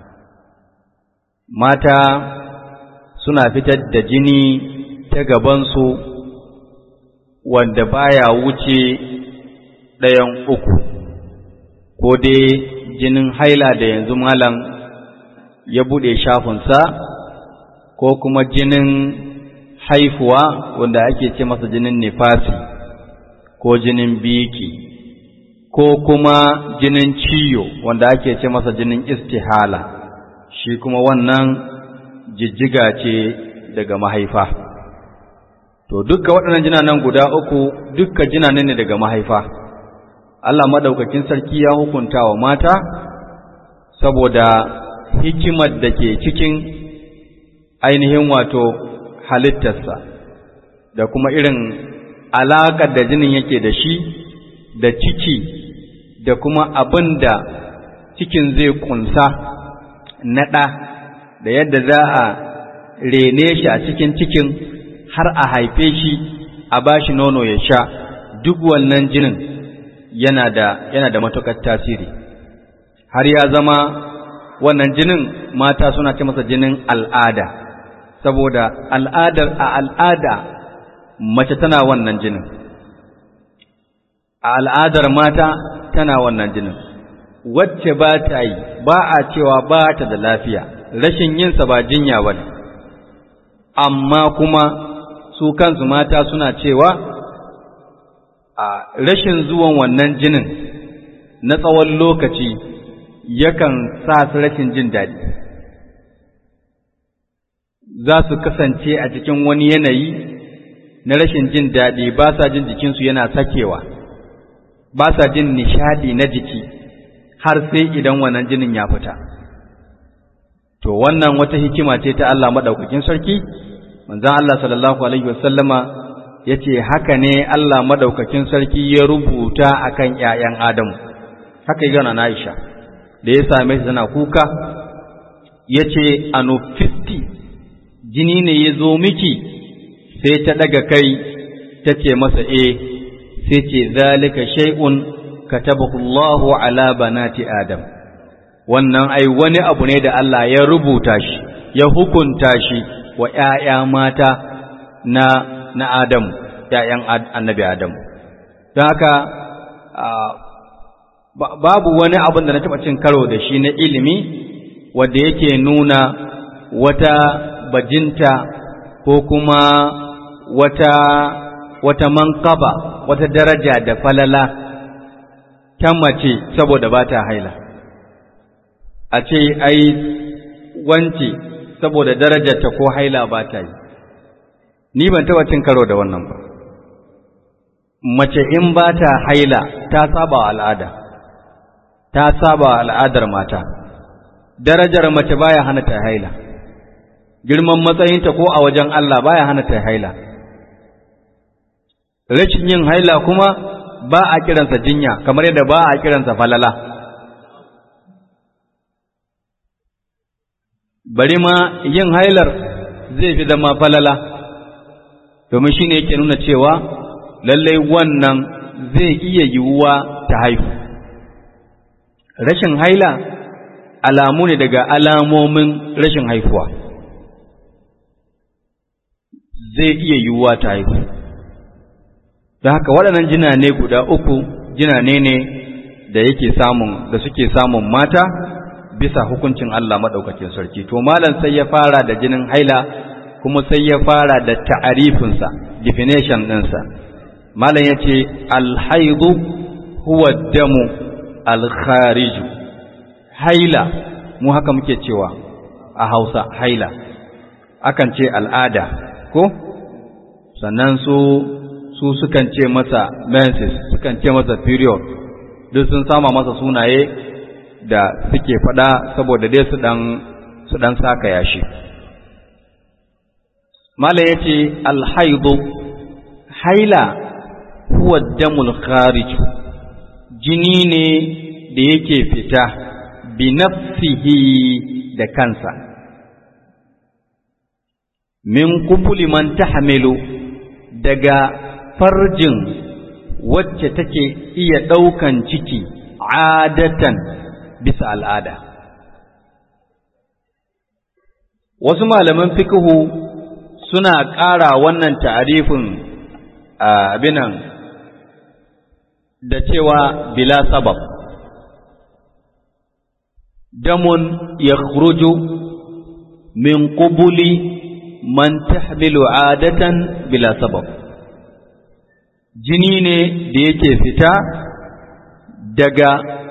A: mata suna fitar da jini ta gabansu wanda baya wuce ɗayan uku ko dai jinin haila da yanzu malam ya buɗe shafinsa ko kuma jinin haifuwa wanda ake ce masa jinin nifasi ko jinin biki ko kuma jinin ciyo wanda ake ce masa jinin istihala shi kuma wannan jijjiga ce daga mahaifa to dukka waɗannan jinanan guda uku dukka jinanan ne daga mahaifa Allah madaukakin sarki ya hukunta wa mata saboda hikimar da ke cikin ainihin wato halittarsa da kuma irin alaƙar da jinin yake da shi da ciki da kuma abin da cikin zai kunsa na ɗa da yadda za a rene shi a cikin cikin har a haife shi a ba shi nono ya sha duk wannan jinin yana da yana da matuƙar tasiri har ya zama wannan jinin mata suna ce masa jinin al'ada saboda al'adar a al'ada mace tana wannan jinin a al'adar mata tana wannan jinin wacce ba ta yi ba a cewa ba ta da lafiya rashin yinsa ba jinya ba ne amma kuma su kansu mata suna cewa a rashin zuwan wannan jinin na tsawon lokaci yakan sa su rashin jin daɗi za su kasance a cikin wani yanayi na rashin jin daɗi ba sa jin jikinsu yana sakewa ba sa jin nishadi na jiki har sai idan wannan jinin ya fita to wannan wata hikima ce ta Allah madaukakin sarki manzon Allah sallallahu alaihi wasallama yace haka ne Allah madaukakin sarki ya rubuta akan ƴaƴan Adamu haka yana na Aisha da ya same shi tana kuka yace anufisti jini ne ya zo miki sai ta daga kai ta ce masa eh sai ce zalika shay'un katabahu Allahu ala banati Adam wannan ai wani abu ne da Allah ya rubuta shi ya hukunta shi wa ƴaƴa mata na na Adam ƴaƴan annabi Adam don haka babu wani abin da na taɓa cin karo da shi na ilimi wanda yake nuna wata bajinta ko kuma wata wata manqaba wata daraja da falala ta mace saboda ba ta haila a ce ai wance saboda darajarta ko haila ba ta yi ni ban taɓa cin karo da wannan ba mace in ba ta haila ta saba wa al'ada ta saba wa al'adar mata darajar mace baya hana ta haila girman matsayinta ko a wajen Allah baya hana ta haila rashin yin haila kuma ba a kiransa jinya kamar yadda ba a kiransa falala bari ma yin hailar zai fi zama falala domin shi ne yake nuna cewa lallai wannan zai iya yiwuwa ta haihu rashin haila alamu ne daga alamomin rashin haifuwa zai iya yiwuwa ta haihu da haka waɗannan jinane guda uku jinane ne da yake samun da suke samun mata bisa hukuncin Allah maɗaukakin sarki to malam sai ya fara da jinin haila kuma sai ya fara da ta'arifinsa definition ɗinsa malam ya ce alhaidu huwa damu alkhariju haila mu haka muke cewa a hausa haila akan ce al'ada ko sannan su su sukan ce masa menses sukan ce masa period duk sun sama masa sunaye da suke faɗa saboda dai su ɗan su ɗan saka yashi mala ya ce alhaidu haila huwa damul kharij jini ne da yake fita bi nafsihi da kansa min kubuli man tahmilu daga farjin wacce take iya ɗaukan ciki adatan bisa al'ada. Wasu malaman fikihu suna ƙara wannan ta'arifin abinan da cewa bila sabab. Damun ya min ƙubuli man tahmilu adatan bila sabab. Jini ne da yake fita daga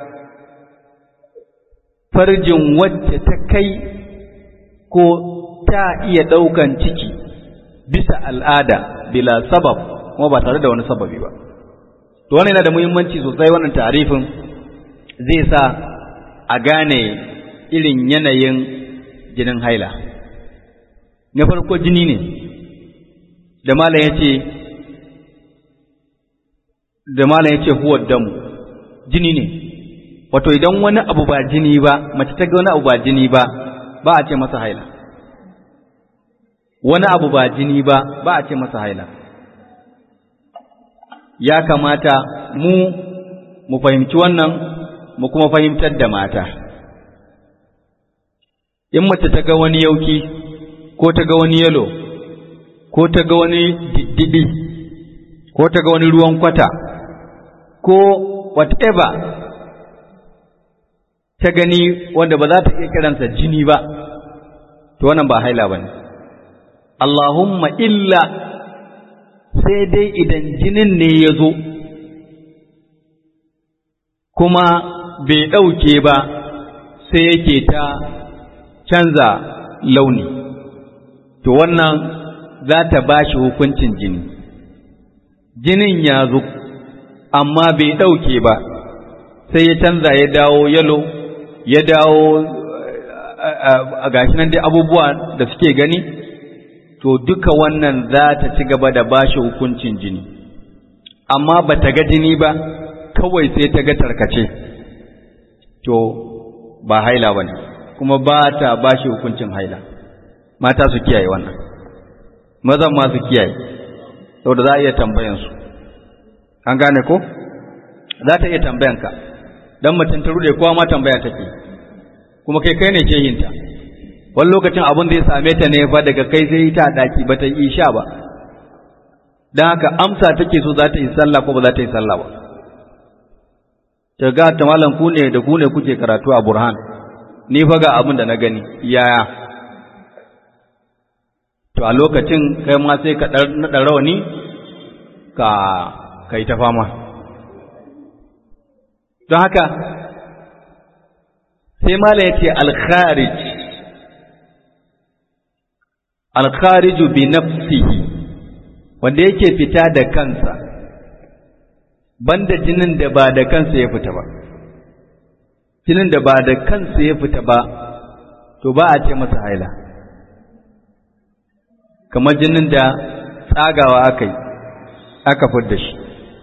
A: farjin wacce ta kai ko ta iya ɗaukan ciki bisa al'ada bila sabab kuma ba tare da wani sababi ba to wannan yana da muhimmanci sosai wannan tarifin zai sa a gane irin yanayin jinin haila na farko jini ne da malam ya ce da malam ya ce huwa damu jini ne wato idan wani abu ba jini ba mace ta ga wani abu ba jini ba ba a ce masa haila wani abu ba jini ba ba a ce masa haila ya kamata mu mu fahimci wannan mu kuma fahimtar da mata in mace ta ga wani yauki ko ta ga wani yalo ko ta ga wani diddiɗi ko ta ga wani ruwan kwata ko whatever ta gani wanda ba za ta iya kiransa jini ba to wannan ba haila ba ne Allahumma illa sai dai idan jinin ne ya zo kuma bai ɗauke ba sai yake ta canza launi to wannan za ta ba shi hukuncin jini jinin ya zo amma bai ɗauke ba sai ya canza ya dawo yalo ya dawo a gashi nan dai abubuwa da suke gani to duka wannan za ta ci gaba da ba shi hukuncin jini amma ba ta ga jini ba kawai sai ta ga tarkace to ba haila ba ne kuma ba ta ba shi hukuncin haila mata su kiyaye wannan mazan ma su kiyaye saboda za a iya tambayansu an gane ko za ta iya tambayanka dan mutum ta rude kowa ma tambaya take kuma kai kai ne shehinta wani lokacin abin da ya same ta ne fa daga kai sai ta daki ba ta yi sha ba dan haka amsa take so za ta yi sallah ko ba za ta yi sallah ba ta ga ta malam ku ne da ku ne kuke karatu a burhan ni fa ga abin da na gani yaya to a lokacin kai ma sai ka naɗa rawani ka kai ta fama don haka sai mala ya ce alkharij alkhariju bi nafsihi wanda yake fita da kansa banda jinin da ba da kansa ya fita ba jinin da ba da kansa ya fita ba to ba a ce masa haila kamar jinin da tsagawa aka yi aka fidda shi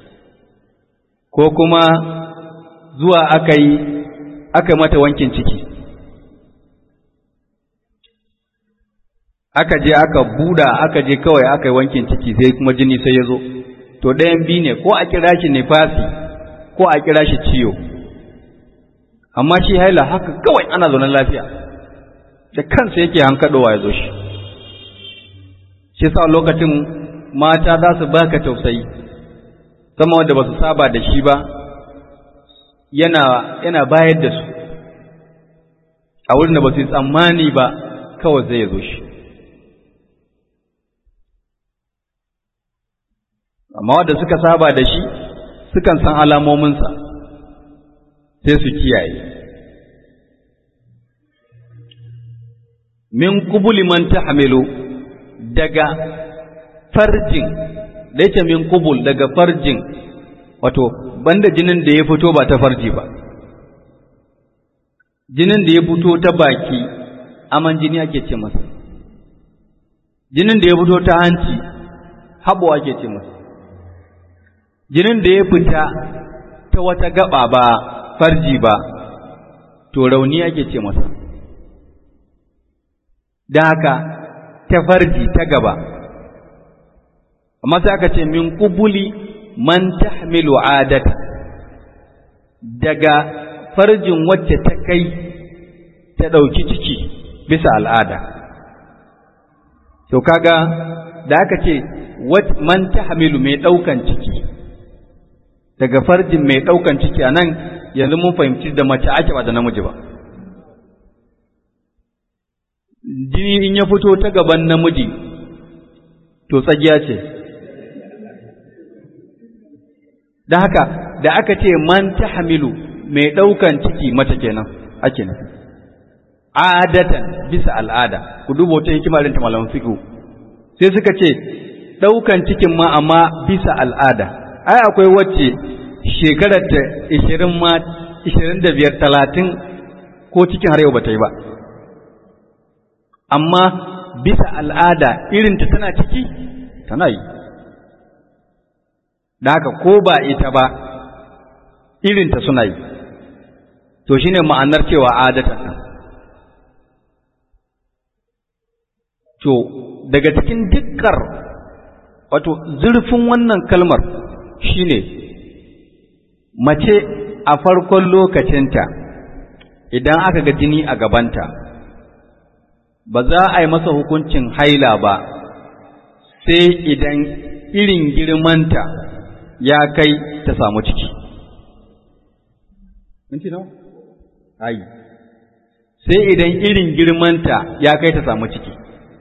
A: ko kuma zuwa aka yi aka mata wankin ciki aka je aka buda aka je kawai aka yi wankin ciki sai kuma jini sai ya zo to ɗayan biyu ne ko a kira shi nifasi ko a kira shi ciyo amma shi haila haka kawai ana zaune lafiya da kansa yake hankadowa ya zo shi shi sa lokacin mata za su baka tausayi sama wanda ba su saba da shi ba yana yana bayar da su a wurin da ba su yi tsammani ba kawai zai zo shi amma wanda suka saba da shi sukan san alamominsa sai su kiyaye min kubuli man tahmilu daga farjin da yake min kubul daga farjin wato banda jinin da ya fito ba ta farji ba jinin da ya fito ta baki aman jini ake ce masa jinin da ya fito ta hanci habo ake ce masa jinin da ya fita ta wata gaba ba farji ba to rauni ake ce masa da haka ta farji ta gaba amma sai aka ce min kubuli man tahmilu adata daga farjin wacce ta kai ta ɗauki ciki bisa al'ada to kaga da aka ce man tahmilu mai ɗaukan ciki daga farjin mai ɗaukan ciki a nan yanzu mun fahimci da mace ake ba da namiji ba jini in ya fito ta gaban namiji to tsagiya ce da haka da aka ce man ta hamilu mai ɗaukan ciki mace kenan ake nufi adatan bisa al'ada ku duba wata hikima irin ta malaman fiqh sai suka ce ɗaukan cikin ma amma bisa al'ada ai akwai wacce shekarar ta 20 ma 25 30 ko cikin har yau bata yi ba amma bisa al'ada irinta tana ciki tana yi da haka ko ba ita ba irinta suna yi to shine ma'anar cewa adatan nan to daga cikin dukkar wato zurfin wannan kalmar shine mace a farkon lokacinta idan aka ga jini a gabanta ba za a yi masa hukuncin haila ba sai idan irin girmanta ya kai ta samu ciki. Minti nawa? Ayi. Sai idan irin girmanta ya kai ta samu ciki.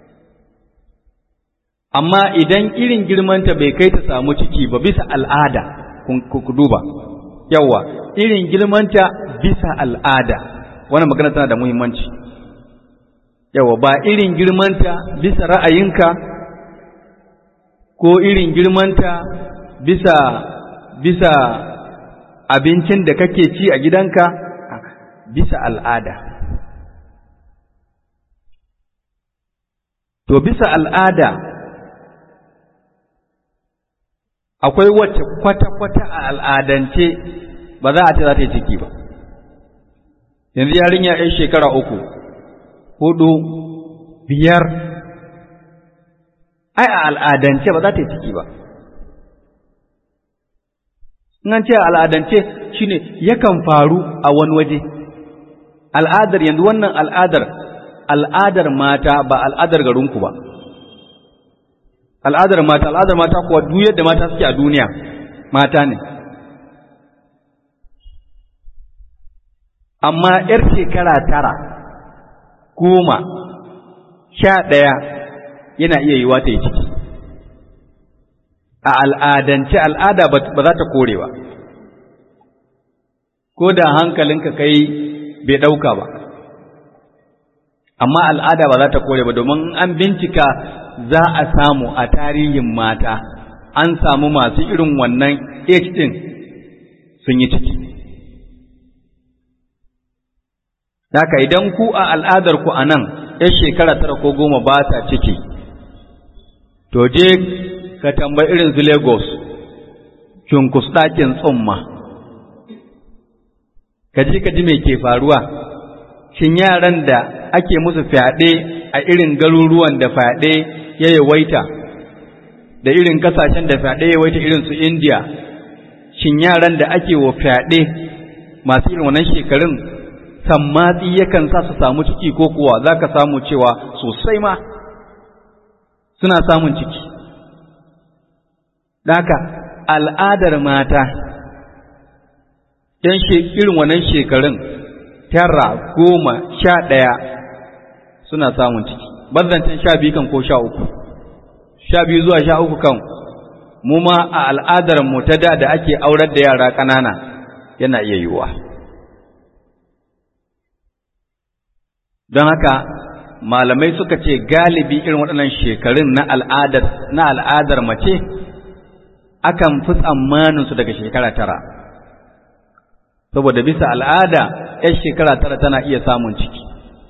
A: Amma idan irin girmanta bai kai ta samu ciki ba bisa al'ada, ku duba, yawa, irin girmanta bisa al'ada, wannan magana tana da muhimmanci. Yawa, ba irin girmanta bisa ra'ayinka ko irin girmanta bisa bisa abincin da kake ci a gidanka bisa al'ada to bisa al'ada akwai wacce kwata-kwata a al'adance ba za a ce za ta yi ciki ba yanzu yarinya 'yan shekara uku hudu biyar ai a al'adance ba za ta yi ciki ba nan ce al'adance shine yakan faru a wani waje al'adar yanzu wannan al'adar al'adar mata ba al'adar garinku ba al'adar mata al'adar mata kuwa duk yadda mata suke a duniya mata ne amma ‘yar shekara tara goma sha ɗaya yana iya yiwa ta yi ciki a al'adance al'ada ba za ta kore ba ko da hankalinka kai bai ɗauka ba amma al'ada ba za ta kore ba domin an bincika za a samu a tarihin mata an samu masu irin wannan age ɗin sun yi ciki Daka idan ku a al'adarku a nan ‘yan shekara tara ko goma ba ta ciki, to je ka tambayi irin su Lagos, cunkus ɗakin tsumma, ka ji ka ji mai ke faruwa, shin yaran da ake musu fyaɗe a irin garuruwan da fyaɗe ya yawaita, da irin kasashen da fyaɗe ya yawaita irin su India, shin yaran da ake wa fyaɗe masu irin wannan shekarun sammatsi yakan sa su samu ciki ko kuwa za ka samu cewa sosai ma suna samun ciki. Daka al'adar mata ‘yan irin wannan shekarun tara goma sha ɗaya suna samun ciki, bazzancin sha biyu kan ko sha uku, sha biyu zuwa sha uku kan mu ma a al'adar mu ta da da ake aurar da yara ƙanana yana iya yiwuwa. don haka malamai suka ce galibi irin waɗannan shekarun na al'adar na al'adar mace akan fi tsammanin su daga shekara tara saboda bisa al'ada ‘yan shekara tara tana iya samun ciki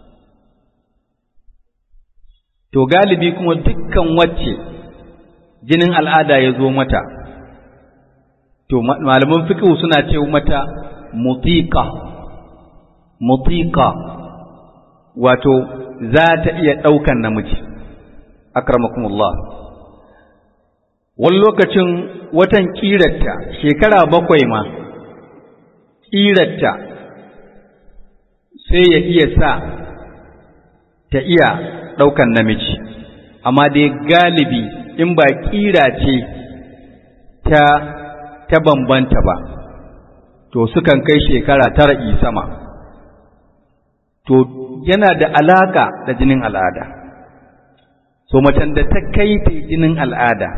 A: to galibi kuma dukkan wacce jinin al'ada ya zo mata to malaman fikihu suna ce mata mutiqa mutiqa wato za ta iya ɗaukan namiji akramakumullah wani lokacin watan ƙirarta shekara bakwai ma ƙirarta sai ya iya sa ta iya ɗaukan namiji amma dai galibi in ba ƙira ce ta ta bambanta ba to sukan kai shekara tara sama to yana da alaka da jinin al'ada so macen da ta kai ta jinin al'ada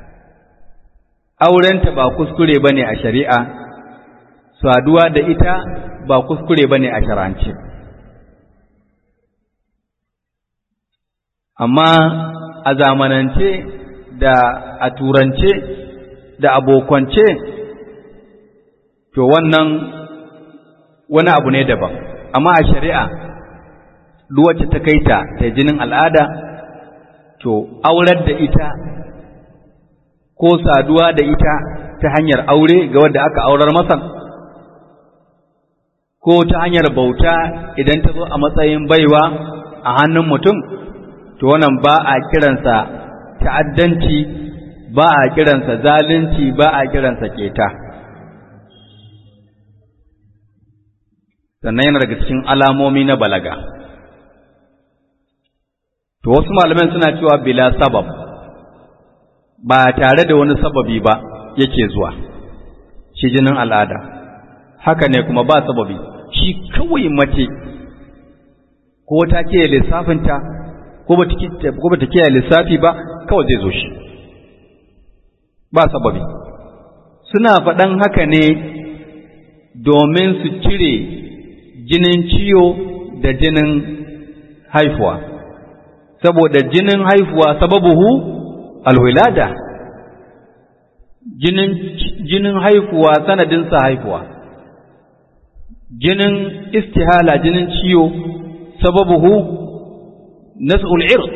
A: aurenta ba kuskure bane a shari'a saduwa da ita ba kuskure bane a shar'ance amma a zamanance da a turance da abokance to wannan wani abu ne daban amma a shari'a wacce ta kai ta ta jinin al'ada to aurar da ita ko saduwa da ita ta hanyar aure ga wadda aka aurar masa ko ta hanyar bauta idan ta zo a matsayin baiwa a hannun mutum to wannan ba a kiransa ta'addanci ba a kiransa zalunci ba a kiransa keta sannan yana daga cikin alamomi na balaga to wasu malaman suna cewa bila sabab ba tare da wani sababi ba yake zuwa shi jinin al'ada haka ne kuma ba sababi shi kawai mace ko ta ke lissafinta ko ba ta kiyaye lissafi ba kawai zai zo shi ba sababi suna faɗan haka ne domin su cire jinin ciwo da jinin haifuwa saboda jinin haifuwa sababuhu alwilada jinin jinin haifuwa sanadinsa haifuwa jinin istihala jinin ciwo sababuhu nas'ul irq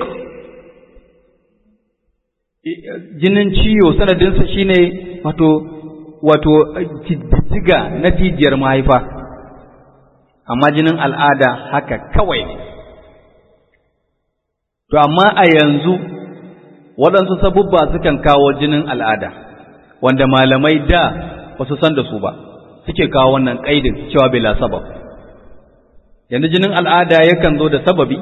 A: jinin ciwo sanadinsa shine wato wato jijjiga na jijiyar mahaifa amma jinin al'ada haka kawai ne to amma a yanzu waɗansu sabubba sukan kawo jinin al'ada wanda malamai da ba su san da su ba suke kawo wannan ƙaidin cewa bila sabab yanzu jinin al'ada yakan zo da sababi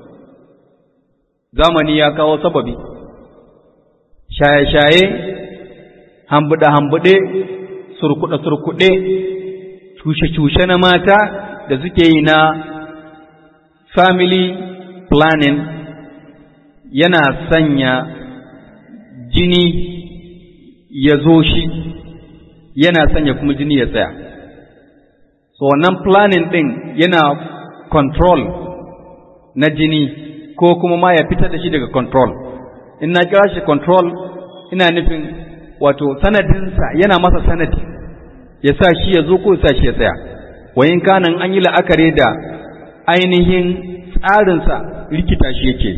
A: zamani ya kawo sababi shaye-shaye hambuɗe-hambuɗe surkuɗe-surkuɗe cushe-cushe na mata da suke yi na family planning yana sanya jini ya zo shi yana sanya kuma jini ya tsaya so wannan planning ɗin yana control na jini ko kuma ma ya fitar da shi daga control in na kira shi control ina nufin wato sanadinsa yana masa sanadi ya sa shi ya zo ko ya sa shi ya tsaya wayin kanan an yi la'akari da ainihin tsarinsa rikita shi yake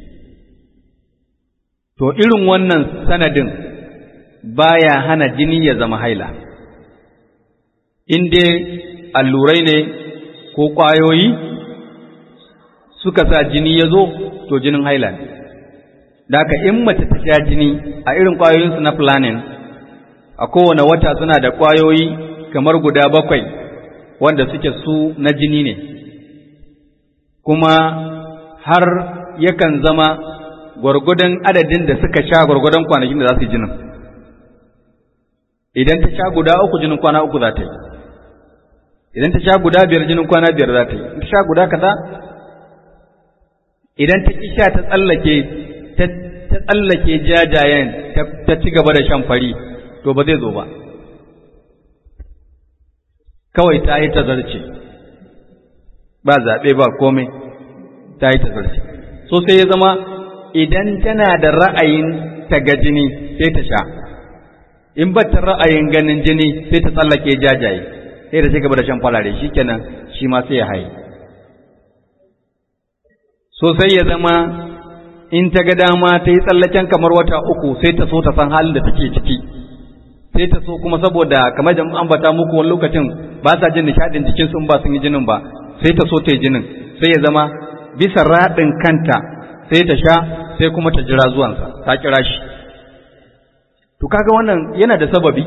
A: to irin wannan sanadin baya hana jini ya zama haila in dai allurai ne ko ƙwayoyi suka sa jini ya zo to jinin haila ne da haka in mace ta sha jini a irin ƙwayoyinsu na planning a kowane wata suna da ƙwayoyi kamar guda bakwai wanda suke su na jini ne kuma har yakan zama gwargwadon adadin da suka sha gwargwadon kwanakin da za su yi jinin idan ta sha guda uku jinin kwana uku za ta yi idan ta sha guda biyar jinin kwana biyar za ta yi in ta sha guda kaza idan ta ki sha ta tsallake ta tsallake jajayen ta ci gaba da shan fari to ba zai zo ba kawai ta yi tazarce ba zaɓe ba komai ta yi tazarce so sai ya zama idan tana da ra'ayin ta ga jini sai ta sha in ba ta ra'ayin ganin jini sai ta tsallake jajaye sai ta ci gaba da shan farare shikenan shi ma sai ya haye so sai ya zama in ta ga dama ta yi tsallaken kamar wata uku sai ta so ta san halin da take ciki sai ta so kuma saboda kamar da ambata muku wani lokacin ba sa jin nishadin jikin sun ba sun yi jinin ba sai ta so ta yi jinin sai ya zama bisa raɗin kanta sai ta sha sai kuma ta jira zuwansa ta kira shi to kaga wannan yana da sababi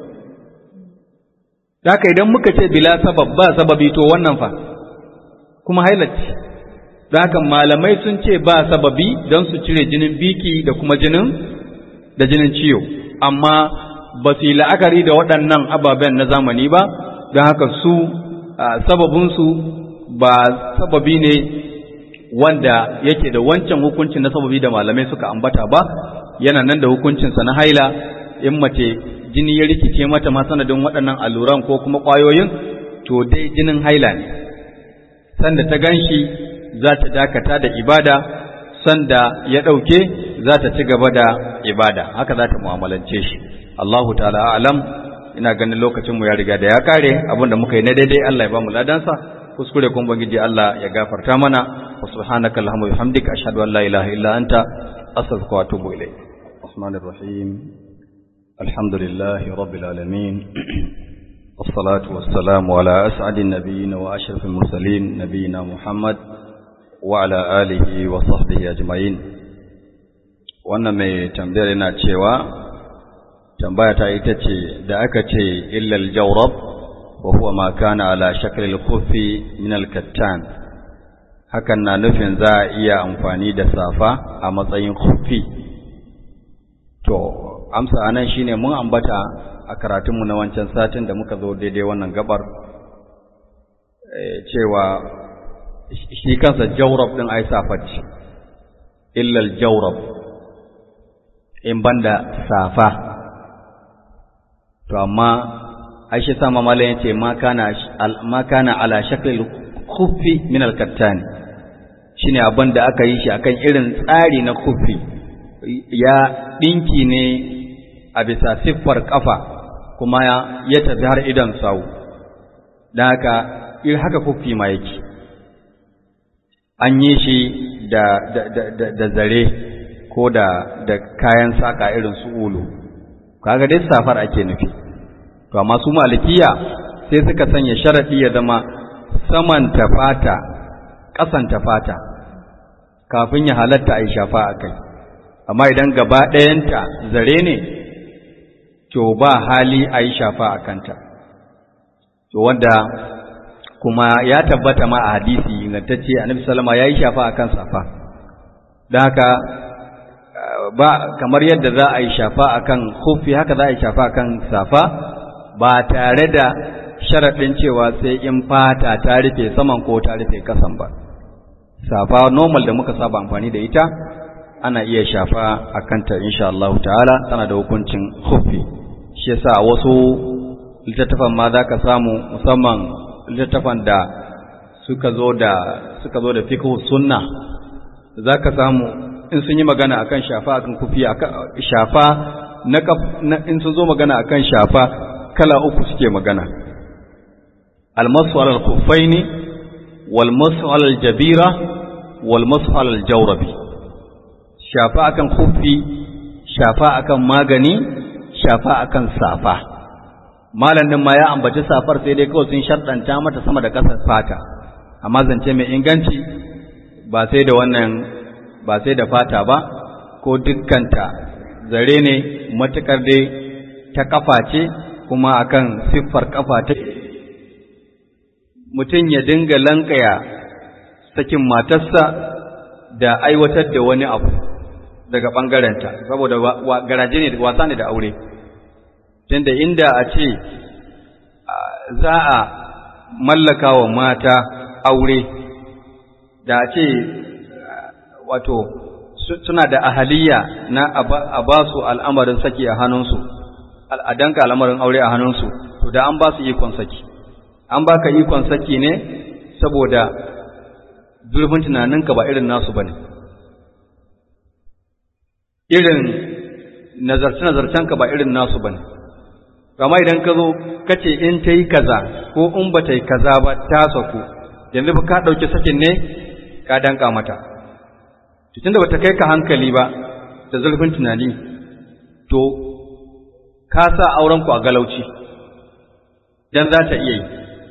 A: haka idan muka ce bila sabab ba sababi to wannan fa kuma hailacci da haka malamai sun ce ba sababi don su cire jinin biki da kuma jinin da jinin ciwo amma ba su yi la'akari da waɗannan ababen na zamani ba don haka su sababinsu ba sababi ne wanda yake da wancan hukuncin na sababi da malamai suka ambata ba yana nan da hukuncinsa na haila in mace jini ya rikice mata ma sanadin waɗannan alluran ko kuma ƙwayoyin to dai jinin haila ne sanda ta ganshi za ta dakata da ibada sanda ya ɗauke za ta ci gaba da ibada haka za ta mu'amalance shi Allahu ta'ala alam ina ganin lokacin mu ya riga da ya kare abinda muka yi na daidai Allah ya ba mu ladansa kuskure kun bangiji Allah ya gafarta mana wa subhanaka allahumma wa bihamdika ashhadu an la ilaha illa anta astaghfiruka wa atubu ilayk الرحمن الرحيم الحمد لله رب العالمين والصلاة والسلام على أسعد النبيين وأشرف المرسلين نبينا محمد وعلى آله وصحبه أجمعين wannan mai tambayar yana cewa tambaya ta ita ce da aka ce illal jawrab wa huwa ma kana ala shakl al-khuffi min al-kattan hakan na nufin za a iya amfani da safa a matsayin khuffi to amsa anan shine mun ambata a karatunmu na wancan satin da muka zo daidai wannan gabar cewa shi kansa jawrab din ai safat illal jawrab in banda safa to amma Aisha sama malam yace ma kana ma kana ala shaklil khuffi min al-kattan shine abin da aka yi shi akan irin tsari na khuffi ya dinki ne a bisa siffar kafa kuma ya tafi har idan sawu dan haka ir haka khuffi ma yake an yi shi da da da, da zare ko da da kayan saka irin su ulu kaga dai safar ake nufi to amma su malikiya sai suka sanya sharadi ya zama saman ta fata ƙasan ta fata kafin ya halatta a shafa a kai amma idan gaba ɗayanta zare ne to ba hali a yi shafa a kanta to wanda kuma ya tabbata ma a hadisi ingantacce annabi sallama ya yi shafa a kan safa don haka ba kamar yadda za a yi shafa a kan hufi haka za a yi shafa a kan safa ba tare da sharaɗin cewa sai in fata ta rufe saman ko ta rufe kasan ba safa normal da muka saba amfani da ita ana iya shafa a kanta insha Allah ta'ala tana da hukuncin hufi shi yasa wasu littattafan ma za ka samu musamman littattafan da suka zo da suka zo da fiqh sunna za ka samu in sun yi magana akan shafa akan kufi shafa na in sun zo magana akan shafa kala uku suke magana almasu alal khuffaini wal masu alal jabira wal masu alal jawrabi shafa akan khuffi shafa akan magani shafa akan safa malam din ma ya ambaci safar sai dai kawai sun sharɗanta mata sama da ƙasar fata amma zance mai inganci ba sai da wannan ba sai da fata ba ko dukkanta zare ne matukar dai ta kafa ce kuma akan siffar kafa ta mutum ya dinga lankaya sakin matarsa da aiwatar da wani abu daga ɓangarenta saboda garaje ne wasa ne da aure tunda inda a ce za a mallaka wa mata aure da a ce wato suna da ahaliya na a ba su al'amarin saki a hannunsu al'adanka al'amarin aure a hannunsu to da an ba su ikon saki an baka ikon saki ne saboda zurfin tunaninka ba irin nasu bane irin nazarce-nazarcenka ba irin nasu bane kama idan ka zo ka ce in ta yi kaza ko in ba ta yi kaza ba ta saku yanzu ba ka ɗauki sakin ne ka danka mata tunda ba ta kai ka hankali ba da zurfin tunani to ka sa aurenku a galauci don za ta iya yi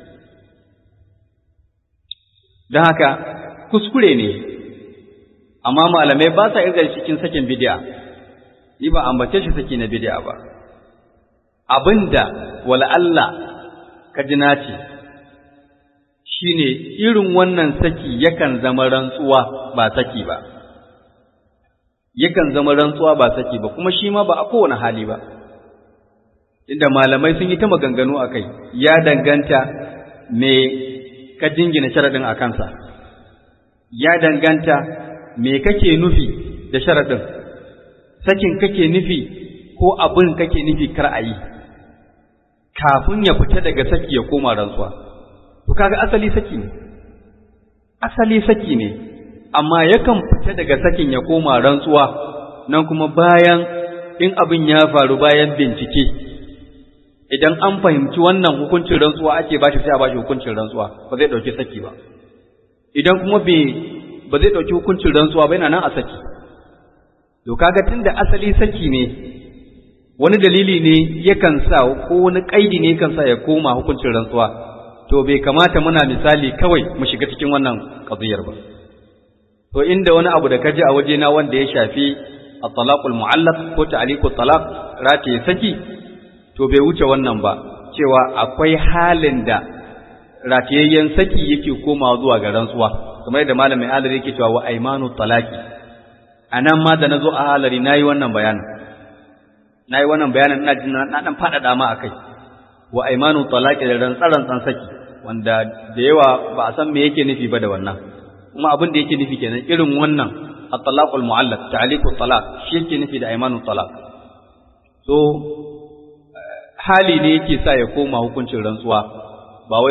A: don haka kuskure ne amma malamai ba sa irga cikin sakin bidiya ni ba ambace shi saki na bidiya ba abinda wala Allah ka ji nace shine irin wannan saki yakan zama rantsuwa ba saki ba yakan zama rantsuwa ba saki ba kuma shi ma ba a kowane hali ba inda malamai sun yi ta maganganu a kai ya danganta me ka jingina sharaɗin a kansa ya danganta me kake nufi da sharaɗin sakin kake nufi ko abin kake nufi kar a yi kafin ya fita daga saki ya koma rantsuwa to kaga asali saki ne asali saki ne amma yakan fita daga sakin ya koma rantsuwa nan kuma bayan in abin ya faru bayan bincike idan an fahimci wannan hukuncin rantsuwa ake bashi sai a bashi hukuncin rantsuwa ba zai dauki saki ba idan kuma bai ba zai dauki hukuncin rantsuwa ba yana nan a saki to kaga tunda asali saki ne wani dalili ne yakan sa ko wani kaidi ne yakan sa ya koma hukuncin rantsuwa to bai kamata muna misali kawai mu shiga cikin wannan qadiyar ba to inda wani abu da kaji a waje na wanda ya shafi at-talaqul mu'allaq ko ta'liqut talaq rataye saki to bai wuce wannan ba cewa akwai halin da ratayayyen saki yake komawa zuwa ga rantsuwa kamar yadda malamin alari yake cewa wa aymanu talaqi anan ma da nazo a halari nayi wannan bayanin na yi wannan bayanin ina jin na dan faɗaɗa ma a kai wa aimanu talaqi da rantsaran tsan saki wanda da yawa ba a san me yake nufi ba da wannan kuma abin da yake nufi kenan irin wannan at-talaqul mu'allaq ta'liqut talaq shi yake nufi da aimanu talaq so hali ne yake sa ya koma hukuncin rantsuwa